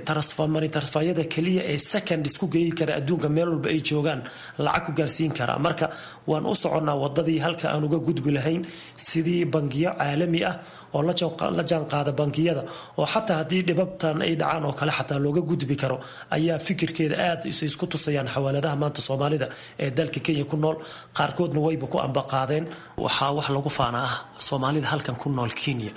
tarasfayada keliya ee second isku geeyi kara adduunka meel walba ay joogaan lacag ku gaarsiin kara marka waan u soconnaa wadadii halka aan uga gudbi lahayn sidii bangiyo caalami ah oo la jaan qaada bangiyada oo xataa haddii dhibabtan ay dhacaan oo kale xataa looga gudbi karo ayaa fikirkeeda aad isku tusayaan xawaaladaha maanta soomaalida ee dalka kenya ku nool qaarkoodna wayba ku ambaqaadeen waxaa wax lagu faana ah soomaalida halkan ku nool kenya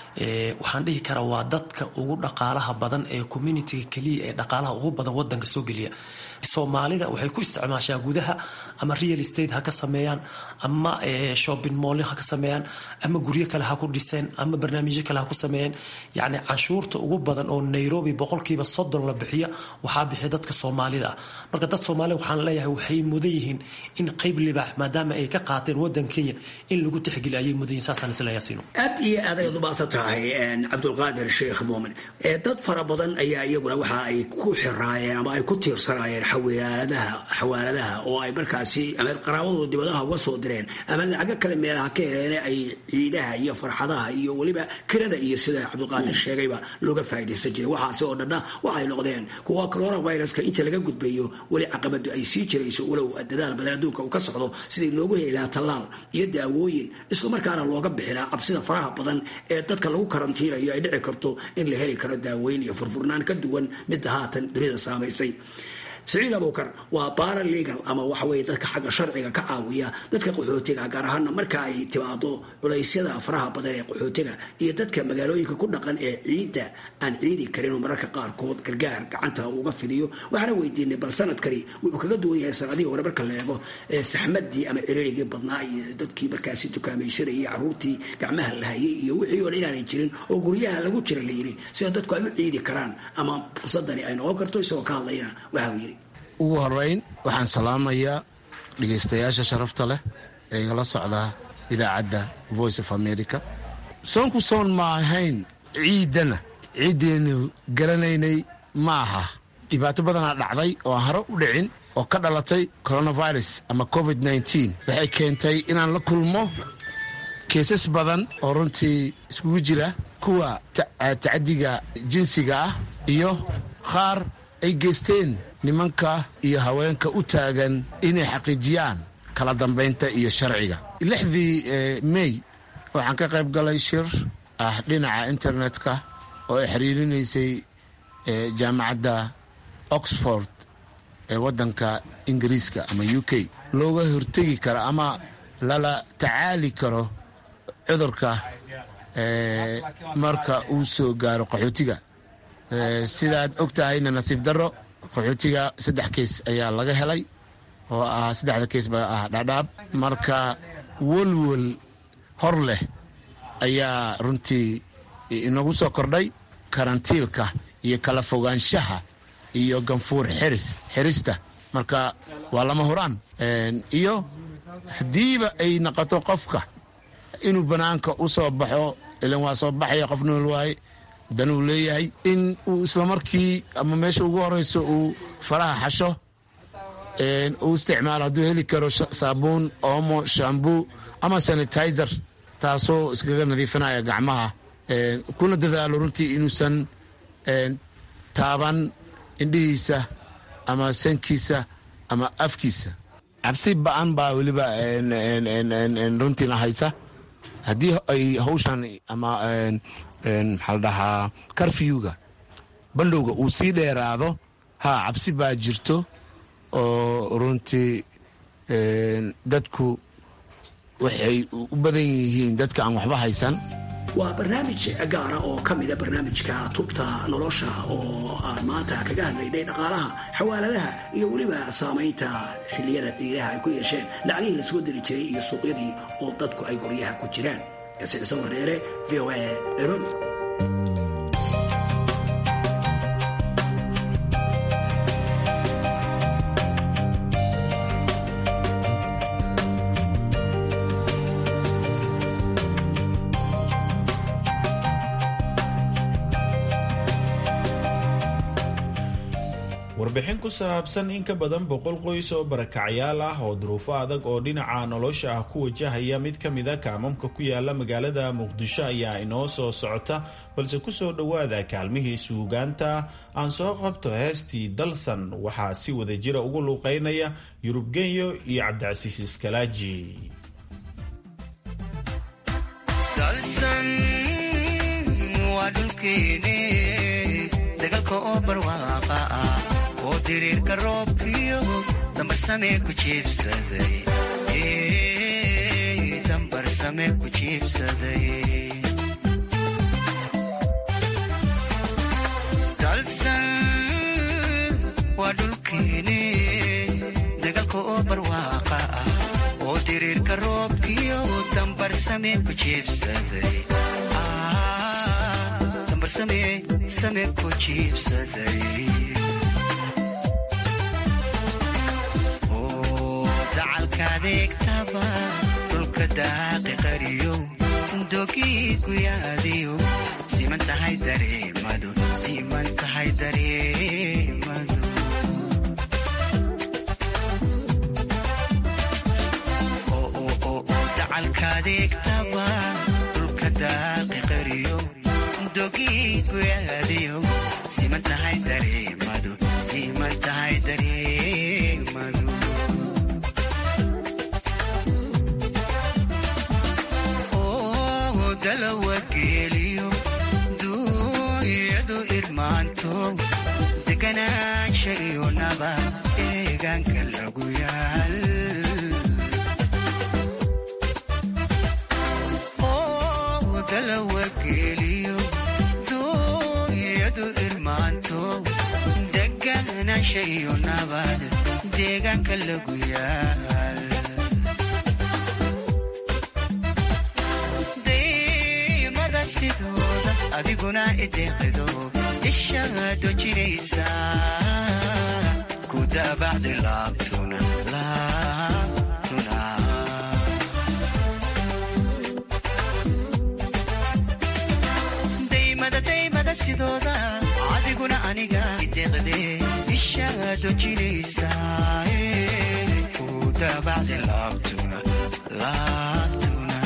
waxaan dhihi karaa waa dadka ugu dhaqaalaha badan ee communitiga keliya ee dhaqaalaha ugu badan wadanka soo geliya soomaalida waxay ku isticmaashaa gudaha ama real estate ha ka sameeyaan ama shopping mall ha ka sameeyaan ama guryo kale ha ku dhiseen ama barnaamijyo kale ha ku sameeyeen yacni canshuurta ugu badan oo nairobi boqolkiiba soddon la bixiya waxaa bixiya dadka soomaalida ah marka dad soomaalida waxaan leeyahay waxay mudan yihiin in qeyb libaax maadaama ay ka qaateen wadan kenya in lagu tixgeliyo ayay mudan yihin saasaan isleeyaasiino aad iyo aad ayaad umaasan tahay cabdulqaadir sheekh muumin dad fara badan ayaa iyaguna waxa ay ku xiraayeen ama ay ku tiirsanaayeen xawaaladaha xawaaladaha oo ay markaasi ama qaraabadooda dibadaha uga soo direen ama lacago kale meelaha ka heleen ay ciidaha iyo farxadaha iyo weliba kirada iyo sida cabdulqaadir sheegayba looga faa'iidaysan jiray waxaasi oo dhanna waxay noqdeen kuwa coronaviruska inta laga gudbayo weli caqabadu ay sii jirayso walow dadaal badan adduunka uu ka socdo sidii loogu heli lahaa tallaal iyo daawooyin islamarkaana looga bixi lahaa cabsida faraha badan ee dadka lagu karantiinayo ay dhici karto in la heli karo daaweyn iyo furfurnaan ka duwan midda haatan dunida saamaysay saciid abukar waa baara legal ama waxa weye dadka xagga sharciga ka caawiya dadka qaxootiga gaar ahaana marka ay timaado culaysyada faraha badan ee qaxootiga iyo dadka magaalooyinka ku dhaqan ee ciidda aan ciidi karin oo mararka qaarkood gargaar gacanta uga fidiyo waxaana weydiinay bal sanadkani wuxuu kaga duwan yahay sanadihii hore marka la eego saxmadii ama ciririgii badnaa iyo dadkii markaasi dukaamayshadai iyo caruurtii gacmaha la hayay iyo wixii oo dhan inaanay jirin oo guryaha lagu jira la yiri sida dadku ay u ciidi karaan ama fursadani ay noqon karto isagoo ka hadlayana waxa uu yiri ugu horeyn waxaan salaamayaa dhegaystayaasha sharafta leh ee igala socdaa idaacadda voice of america soonku soon ma ahayn ciiddana ciiddeennu garanaynay ma aha dhibaato badanaa dhacday oo aan hore u dhicin oo ka dhalatay coronavirus ama covid nneteen waxay keentay inaan la kulmo keesas badan oo runtii iskugu jira kuwa tacaddiga jinsiga ah iyo qaar ay geysteen nimanka iyo haweenka u taagan inay xaqiijiyaan kala dambaynta iyo sharciga lixdii mey waxaan ka qayb galay shir ah dhinaca internetka oo ay xiriirinaysay jaamacadda oxford ee waddanka ingiriiska ama u k looga hortegi karo ama lala tacaali karo cudurka marka uu soo gaaro qaxootiga sidaad og tahayna nasiib darro qaxootiga saddex keys ayaa laga helay oo ah saddexda keys baa ah dhaadhaab marka welwel hor leh ayaa runtii inagu soo kordhay karantiilka iyo kala fogaanshaha iyo ganfuur xirista marka waa lama huraan iyo haddiiba ay noqoto qofka inuu banaanka u soo baxo ilan waa soo baxaya qof nool waaye danuu leeyahay in uu islamarkii ama meesha ugu horeyso uu faraha xasho uu isticmaalo hadduu heli karo saabuun oomo shambuu ama sanitizer taasoo iskaga nadiifinaya gacmaha kuna dadaalo runtii inuusan taaban indhihiisa ama sankiisa ama afkiisa cabsi ba-an baa weliba runtiina haysa haddii ay hawshan ama maxaa la dhahaa karfiyuga bandhowga uu sii dheeraado ha cabsi baa jirto oo runtii dadku waxay u badan yihiin dadka aan waxba haysan waa barnaamij gaara oo ka mida barnaamijka tubta nolosha oo aan maanta kaga hadlaynay dhaqaalaha xawaaladaha iyo weliba saamaynta xilliyada ciidaha ay ku yeesheen lacagihii la soo diri jiray iyo suuqyadii oo dadku ay guryaha ku jiraan sicso wardheere v o a nairobi warbixin ku saabsan in ka badan boqol qoys oo barakacyaal ah oo duruufo adag oo dhinaca nolosha ah ku wajahaya mid ka mida kaamamka ku yaala magaalada muqdisho ayaa inoo soo socota balse kusoo dhowaada kaalmihii suugaanta aan soo qabto heestii dalsan waxaa si wada jira ugu luuqeynaya yurub genyo iyo cabdicasiis iskalaaji oo diriirka roobkiyo dambarsame ku jiibsaday dambarsame ku jiibsaday dalsan waa dhulkeene dagaalka oo barwaaqa ah oo diriirka roobkiyo dambarsame ku jiibsaday dambarsame same ku jiibsaday dacalkaadeegtaba dhulka daaqi qariyo dogii guyaadiyo siman tahay dareemadu siman tahay dareemadu dacalkaadeegtaba dhulka daaqi qariyo dogii guyaadiyo siman tahay dareemadu siman tahay dareemadu dalawageeliyo duunyadu irmaanto deganaansha iyo naba deegaanka lagu yaal dalawageeliyo duunyadu irmaanto deganaansha iyo nabad deegaanka lagu yaal sidooda adiguna ideeqido ishaado jiraysa ku daabacdi laabtuna laabtuna daymada daymada sidooda adiguna aniga ideeqde ishaado jiraysa ku daabacdi laabtuna laabtuna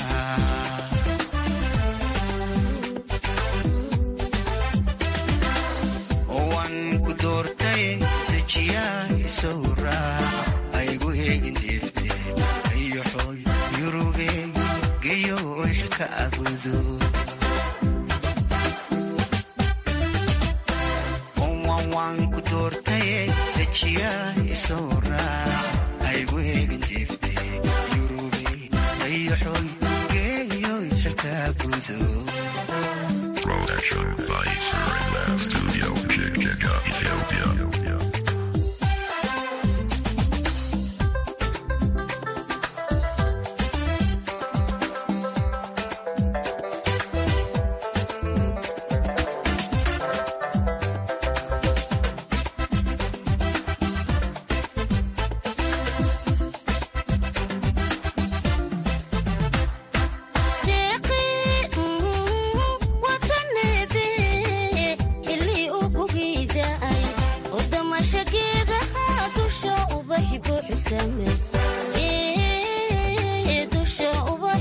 aygu eegin deefte ayoxoy yurube geyo xilka abudo onwanwaan ku doortaye dejiya isoo raac aygu eegin deefte yurube ayoxoy geyo xilka abudo Production Advisor in the studio, Chichika, Ethiopia.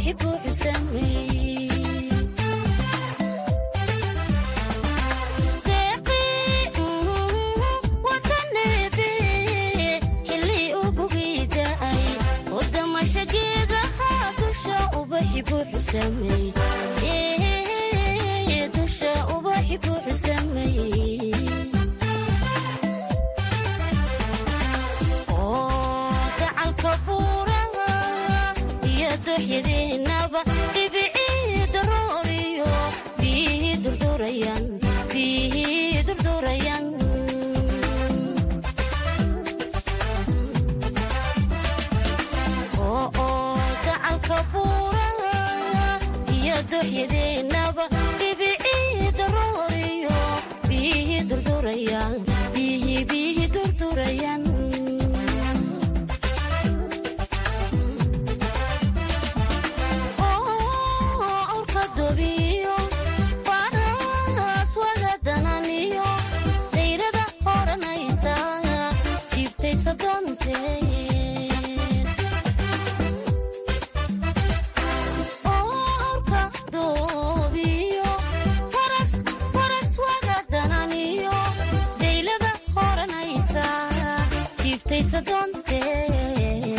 ubaxi buuxu sameeyey dusha ubaxi buuxu sameeyey oo gacalka buuraha iyo dooxyadeenaba dhibicii darooriyo biyihii durdurayan biyihii durdurayan gacalka buuraha iyo dooxyadeenaba dhibicii darooriyo biyihii durdurayan biyihii biyihii durdurayan awrka dobiyo faraas wagadananiyo dayrada horanaysa jiibtaysa doonteed awrka doobiyo faras faras wagadananiyo daylada horanaysa jiibtaysa doonteed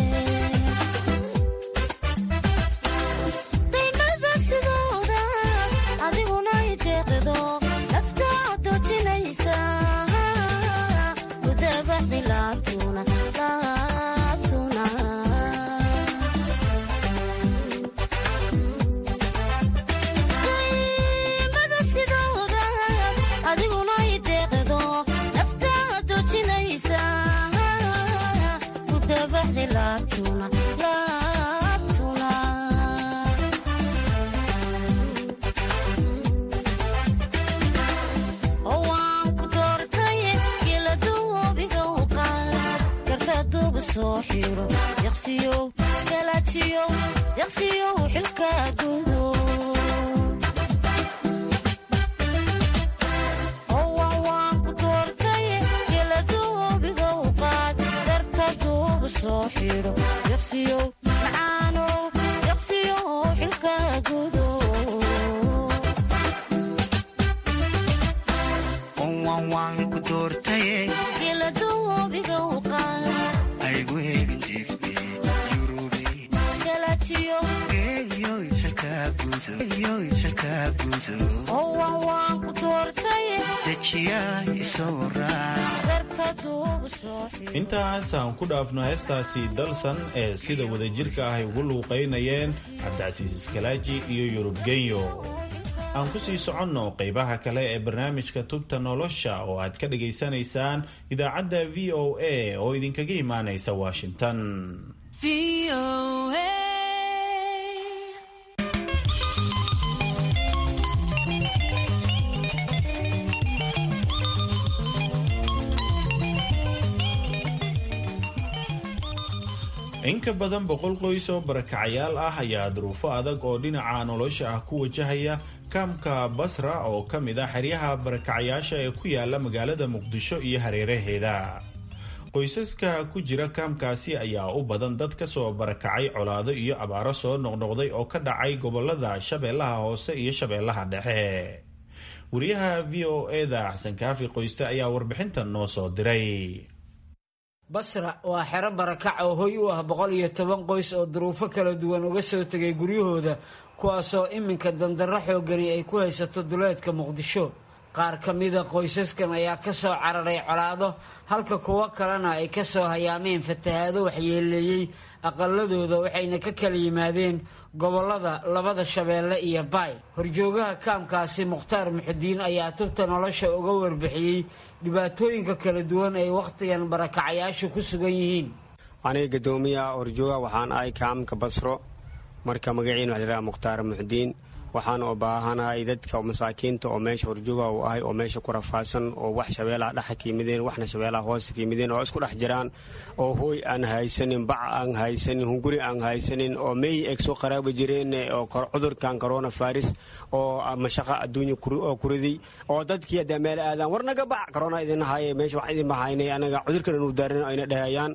daymada sidooda adiguna ideeqdo naftaa doojinaysa kudabaxdi laabtuna laabtuna daymada sidooda adiguna ideeqdo naftaa doojinaysa kudabaxdi laabtuna laabtuna oo waan ku doortay geeladuubiga u qaad karta duuba soo xiro yaqsiyow galaajiyow yaqsiyow xilka gudo oo waan waan ku doortay geeladuubiga u qaad karta duuba soo xiro yaqsiyow macaanow yaqsiyow xilka gudo waan ku doortaye geeladuubiga u qaad aygu eegin jiifbe galaajiyo yoy xilkaa gudo yoy xilkaa gudo oo waan waan ku doortay dejiyaa isoo raac karta duuba soo xiro intaas aan ku dhaafno heestaasi dalsan ee sida wadajirka ah ay ugu luuqaynayeen cabdicasiis iskalaaji iyo yurub genyo aan ku sii soconno qaybaha kale ee barnaamijka tubta nolosha oo aad ka dhagaysanaysaan idaacadda v o a oo idinkaga imaanaysa washington in ka badan boqol qoys oo barakacayaal ah ayaa duruufo adag oo dhinaca nolosha ah ku wajahaya kaamka basra oo ka mid ah xeryaha barakacayaasha ee ku yaala magaalada muqdisho iyo hareeraheeda qoysaska ku jira kaamkaasi ayaa u badan dad ka soo barakacay colaado iyo abaaro soo noqnoqday oo ka dhacay gobolada shabeellaha hoose iyo shabeellaha dhexe wariyaha v o eda xasan kaafi qoyste ayaa warbixintan noo soo diray basra waa xero barakac oo hoy u ah boqol iyo toban qoys oo duruufo kala duwan uga soo tegay guryahooda kuwaasoo iminka dandarro xoogani ay ku haysato duleedka muqdisho qaar ka mida qoysaskan ayaa ka soo cararay colaado halka kuwo kalena ay ka soo hayaameen fatahaado waxyeeleeyey aqaladooda waxayna ka kala yimaadeen gobolada labada shabeelle iyo baay horjoogaha kaamkaasi mukhtaar muxudiin ayaa tubta nolosha uga warbixiyey dhibaatooyinka kala duwan ay wakhtigan barakacayaashu ku sugan yihiin aniga gadoomiyaha horjooga waxaan ahay kaamka basro marka magaciina waxa layidhaha mukhtaar muxudiin waxaan u baahanahay dadka masaakiinta oo meesha horjooga u ahay oo meesha ku rafaadsan oo wax shabeelaha dhexa ka yimideen waxna shabeelaha hoose ka yimideen oo isku dhex jiraan oo hooy aan haysanin bac aan haysanin hunguri aan haysanin oo meey eeg soo qaraaba jireen oo cudurkan corona virus oo mashaqa adduunya oo kuriday oo dadkii haddee meel aadaan war naga bac corona idin haye meesha wax idin bahaynay anaga cudurkan inu daarin ayna dhahayaan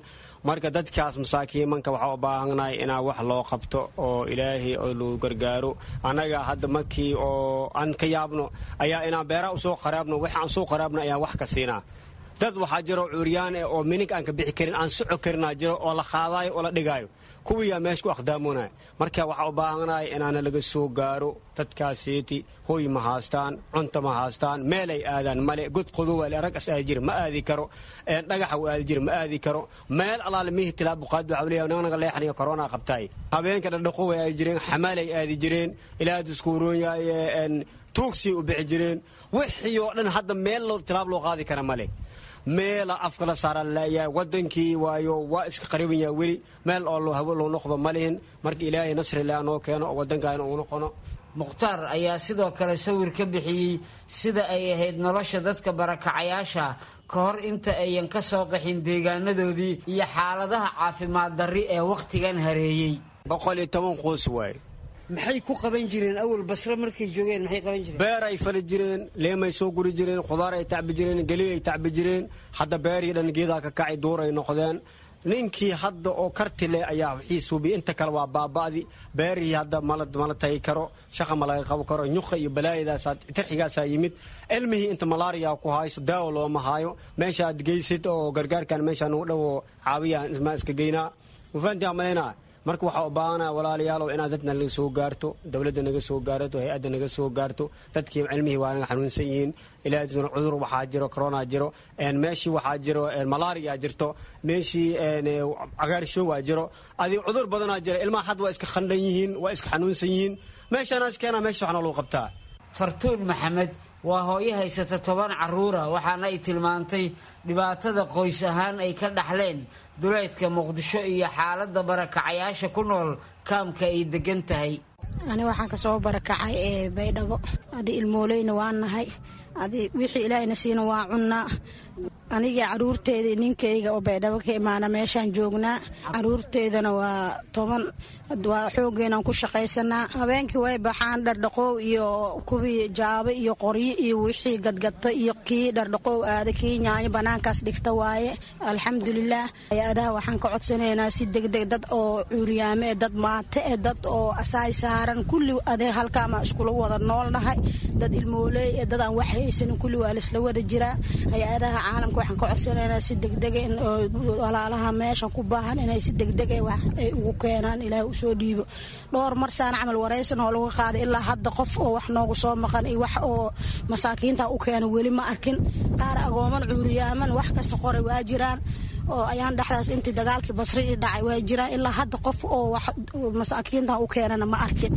marka dadkaas masaakiimanka waxaa u baahannahay inaa wax loo qabto oo ilaahay oo lagu gargaaro annaga hadda markii oo aan ka yaabno ayaa inaan beeraha usoo qaraabno wax aan soo qaraabno ayaan wax ka siinaa dad waxaa jiro cuuryaan eh oo minig aan ka bixi karin aan soco karinaa jiro oo la qaadaayo oo la dhigaayo kuwiyaa meesha ku aqdaamoonaya marka waxaa u baahanahay inaana laga soo gaaro dadkaasiiti hoy ma haastaan cunta ma haastaan meelay aadaan male god qodowaale rag as aadi jira ma aadi karo dhagaxa u aadi jira ma aadi karo meel alaale mihi tilaabuqaad waxaa leeyahay naganaga leexaniyo korona qabtaay habeenka dhadhaqo way aadi jireen xamaalay aadi jireen ilaa diskuuroonyaye tuugsiyay u bixi jireen wixii oo dhan hadda meel tilaab loo qaadi kara male meela afka la saara laleeyahay wadankii waayo waa iska qariban yaha weli meel oo loo hawo loo noqdo ma lihin marka ilaahay nasrillah noo keeno oo wadankaana uu noqono mukhtaar ayaa sidoo kale sawir ka bixiyey sida ay ahayd nolosha dadka barakacayaasha ka hor inta ayan ka soo qaxin deegaanadoodii iyo xaaladaha caafimaad darri ee wakhtigan hareeyey boqol iyo toban quus waaye maxay ku qaban jireen awal basre markay joogeen maxay qaban jireen beer ay fali jireen leemay soo guri jireen khudaar ay tacbi jireen geliy ay tacbi jireen hadda beerii dhan geedaa ka kacay duur ay noqdeen ninkii hadda oo karti leh ayaa wixii suubiya inta kale waa baaba'di beerihii hadda mala mala tagi karo shaqa ma laga qaban karo nyuqa iyo balaayadaasaa tarxigaasaa yimid ilmihii inta malaariya ku hayso daawo looma haayo meesha aad geysid oo gargaarkan meesha nugu dhowo caawiyaan ismaa iska geynaa mufaantiyaa malaynaa marka waxaa u baahanaya walaalayaalow inaad dadna naga soo gaarto dowladda naga soo gaarato hay-adda naga soo gaarto dadkii cilmihii waa naga xanuunsan yihiin ilaahaduna cudur waxaa jiro corona jiro meeshii waxaa jiro malaria jirto meeshii cagaarsho waa jiro adi cudur badanaa jira ilmaha hadda waa iska khandhan yihiin waa iska xanuunsan yihiin meeshanaas keena meesha waxna lagu qabtaa fartuun maxamed waa hooyo haysata toban caruura waxaana ay tilmaantay dhibaatada qoys ahaan ay ka dhaxleen duleedka muqdisho iyo xaaladda barakacayaasha ku nool kaamka ay degan tahay ani waxaan kasoo barakacay ee baydhabo adi ilmooleyna waa nahay adi wixii ilaahayna siina waa cunnaa aniga caruurteeda ninkayga oo baydhabo ka imaana meeshaan joognaa caruurteedana waa toban waa xoogeenaan ku shaqaysanaa habeenkii way baxaan dhardhaqoow iyo kuwii jaabo iyo qoryo iyo wixii gadgata iyo kii dhardhaqoow aada kii yaanyo banaankaas dhigta waaye alxamdulilaah hay-adaha waxaan ka codsanaynaa si degdeg dad oo cuuriyaame e dad maate e dad oo asaay saaran kulli adee halkaama iskula wada noolnahay dad ilmooley e dad aan wax haysanin kulli waa laisla wada jiraa hay-adaha caalamka waxaan ka codsanaynaa si degdega in walaalaha meeshan ku baahan inay si degdega wax ay ugu keenaan ilaahay usoo dhiibo dhowr marsaan camal waraysan oo laga qaaday ilaa hadda qof oo wax noogu soo maqan iyo wax oo masaakiinta u keena weli ma arkin qaar agooman cuuriyaaman wax kasta qoray waa jiraan oo ayaan dhexdaas intii dagaalkii basri i dhacay waa jiraan ilaa hadda qof oo wax masaakiintan u keenana ma arkin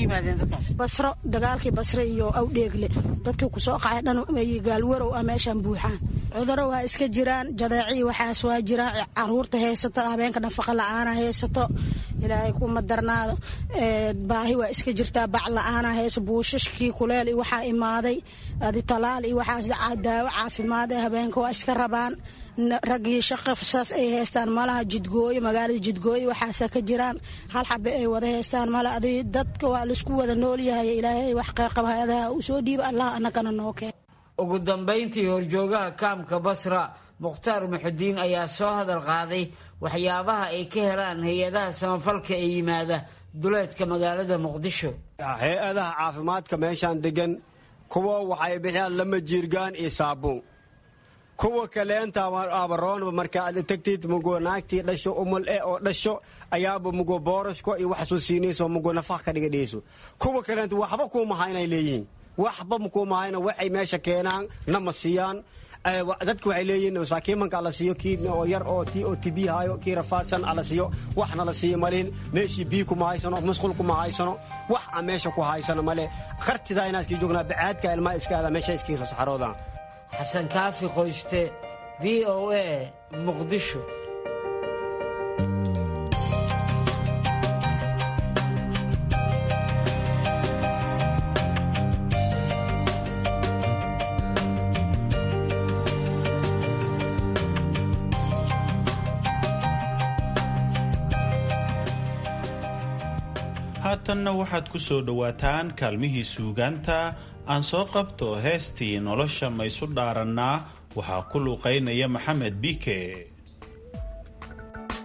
basro dagaalkii basre iyo awdheegle dadkii kusoo qacay dhan gaalwarow ah meeshaan buuxaan cuduro waa iska jiraan jadeecii waxaas waa jiraan caruurta haysato habeenka nafaqa la-aana haysato ilaahay kuma darnaado baahi waa iska jirtaa bac la-aana hayso buushashkii kuleel iyo waxaa imaaday adi talaal iyo waxaas daawo caafimaad ee habeenka waa iska rabaan raggii shaqa saas ay haystaan malaha jidgooyo magaalada jidgooyo waxaasa ka jiraan hal xabe ay wada haystaan male adi dadka waa laisku wada noolyahay ilaahay wax qeyrqaba hay-adaha u soo dhiiba allah anagana noo keen ugu dambayntii horjoogaha kaamka basra mukhtaar muxudiin ayaa soo hadal qaaday waxyaabaha ay ka helaan hay-adaha samafalka ee yimaada duleedka magaalada muqdisho hay-adaha caafimaadka meeshaan degan kuwa waxay bixiyaan lama jiirgaan iyo saabuun kuwa kaleenta abaroonba marka aad tagtid mugo naagtii dhasho umul e oo dhasho ayaaba mugo boorashko iyo wax soo siinayso mugo nafaq ka dhigadhiyayso kuwa kaleenta waxba kuuma haynay leeyihiin waxba makuuma hayna waxay meesha keenaan nama siiyaan dadka waxay leeyihiin masaakiimanka ala siiyo kii oo yar oo tii oo tibi haayo kii rafaadsan ala siiyo waxna la siiyo malihin meeshii bii kuma haysano musqul kuma haysano wax aan meesha ku haysano male kartidaa inaa iskii joognaa bacaadka ilmaa iska aada meesha iskii soo saxaroodaan xasan kaafi qoyste v o a muqdisho haatanna waxaad ku soo dhowaataan kaalmihii suugaanta aan soo qabto heestii nolosha maysu dhaarannaa waxaa ku luuqaynaya maxamed biike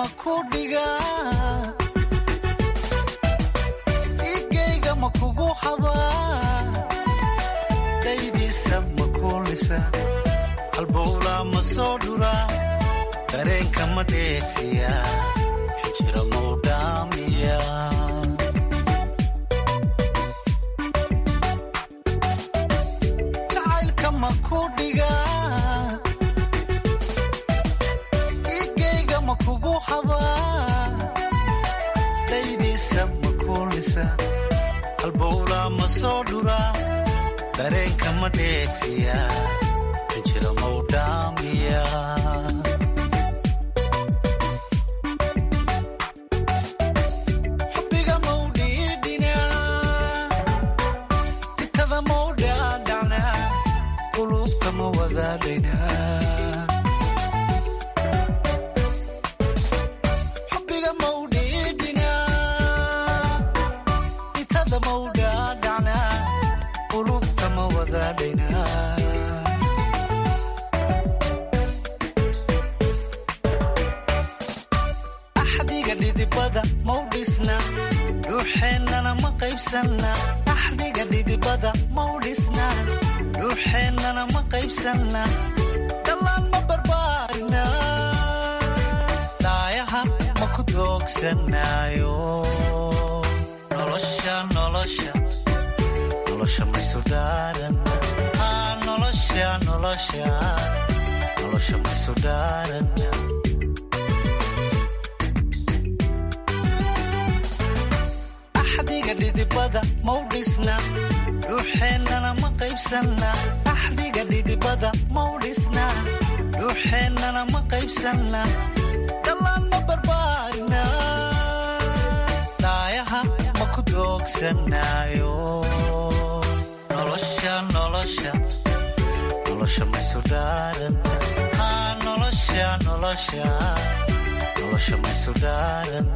ku dhigaa igayga ma kugu habaa dhaydiisa ma kuulisa halbowlaa ma soo dhuraa dareenka ma dheefiya xijira mau dhaamiya jacaylka ma ku dhigaa igayga ma kugu habaa dhaydiisa ma kuulisa halbowlaa ma soo dhuraa dareenka ma dheefiya xijira mau dhaamiya xubbiga mau dhiidhinaa itada mau dhaadhacnaa qulubta ma wadaadhaynaa xubbiga mau dhiidhinaa itada mau dhaadhacnaa qulubta ma wadaadhaynaa axdiga dhidibada mau dhisna dhuuxeennana ma qaybsanna axdiga dhidibada mau dhisna dhuuxeennana ma qaybsanna dhallaan ma barbaarina dhaayaha ma ku doogsanaayo nolosha nolosha nolosha maysu dhaaran Ah, nolosha nolosha nolosha maysu dhaaran axdiga dhidibada mau dhisna dhuuxeennana ma qaybsanna axdiga dhidibada mau dhisna dhuuxeennana ma qaybsanna dhallaan ma barbaarina dhaayaha ma ku doogsanaayo nolosha nolosha nolosha maysu dhaaran Ah, nolosha nolosha nolosha maysu dhaaran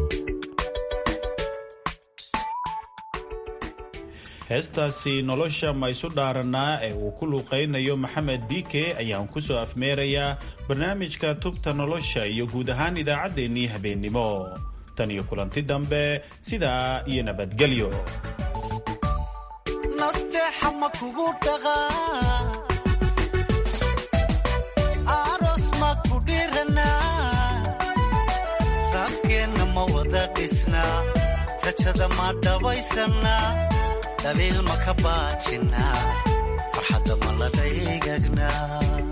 heestaasi nolosha ma isu dhaaranaa ee uu ku luuqaynayo maxamed biike ayaan ku soo afmeerayaa barnaamijka tubta nolosha iyo guud ahaan idaacaddeenii habeennimo tan iyo kulanti dambe sidaa iyo nabadgelyo nasteexa ma kugu dhaqaa aroos ma ku dhiranaa raaskeenna ma wada dhisnaa rajada ma dhabaysanaa dhaliil ma ka baajinaa farxadda ma la dhaygagnaa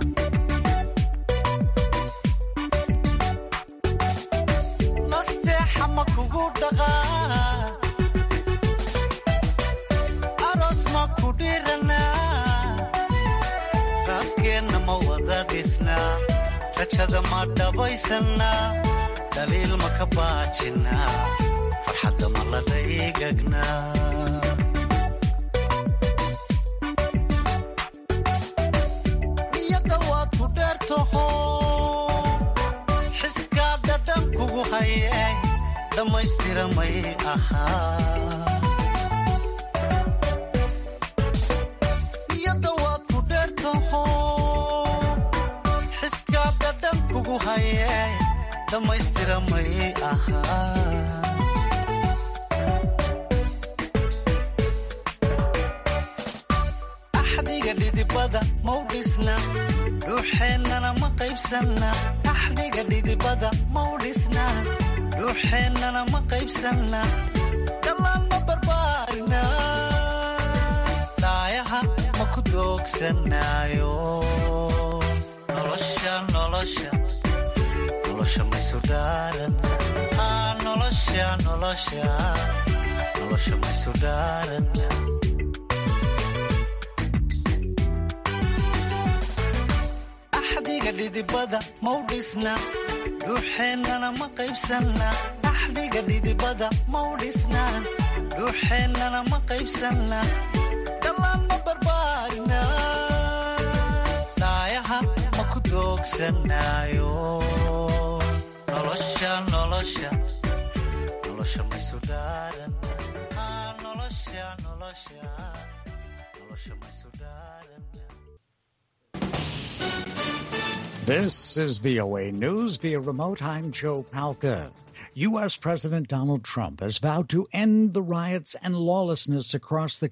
nasteexa ma kugu dhaqaa aroos ma ku dhiranaa raaskeenna ma wada dhisnaa rajada ma dhabaysanaa dhaliil ma ka baajinaa farxadda ma la dhaygagnaa niyadda waad ku dheertaho xiskaa dhadhan kugu haye dhammaystira may ahaa niyadda waad ku dheertaho xiskaa dhadhan kugu haye dhammaystira may ahaa axdiga dhidibada mau dhisna dhuuxeennana ma qaybsanna axdiga dhidibada mau dhisna dhuuxeennana ma qaybsanna dhallaan ma barbaarina dhaayaha ma ku doogsanaayo nolosha nolosha nolosha maysu dhaaran Ah, nolosha nolosha nolosha maysu dhaaran axdiga dhidibada mau dhisna dhuuxeennana ma qaybsanna axdiga dhidibada mau dhisna dhuuxeennana ma qaybsanna dhallaan ma barbaarina dhaayaha ma ku doogsanaayo nolosha nolosha nolosha maysu dhaaran Ah, nolosha nolosha nolosha maysu dhaaran This is VOA News via remote. I'm Joe Palca. U.S. President Donald Trump has vowed to end the riots and lawlessness across the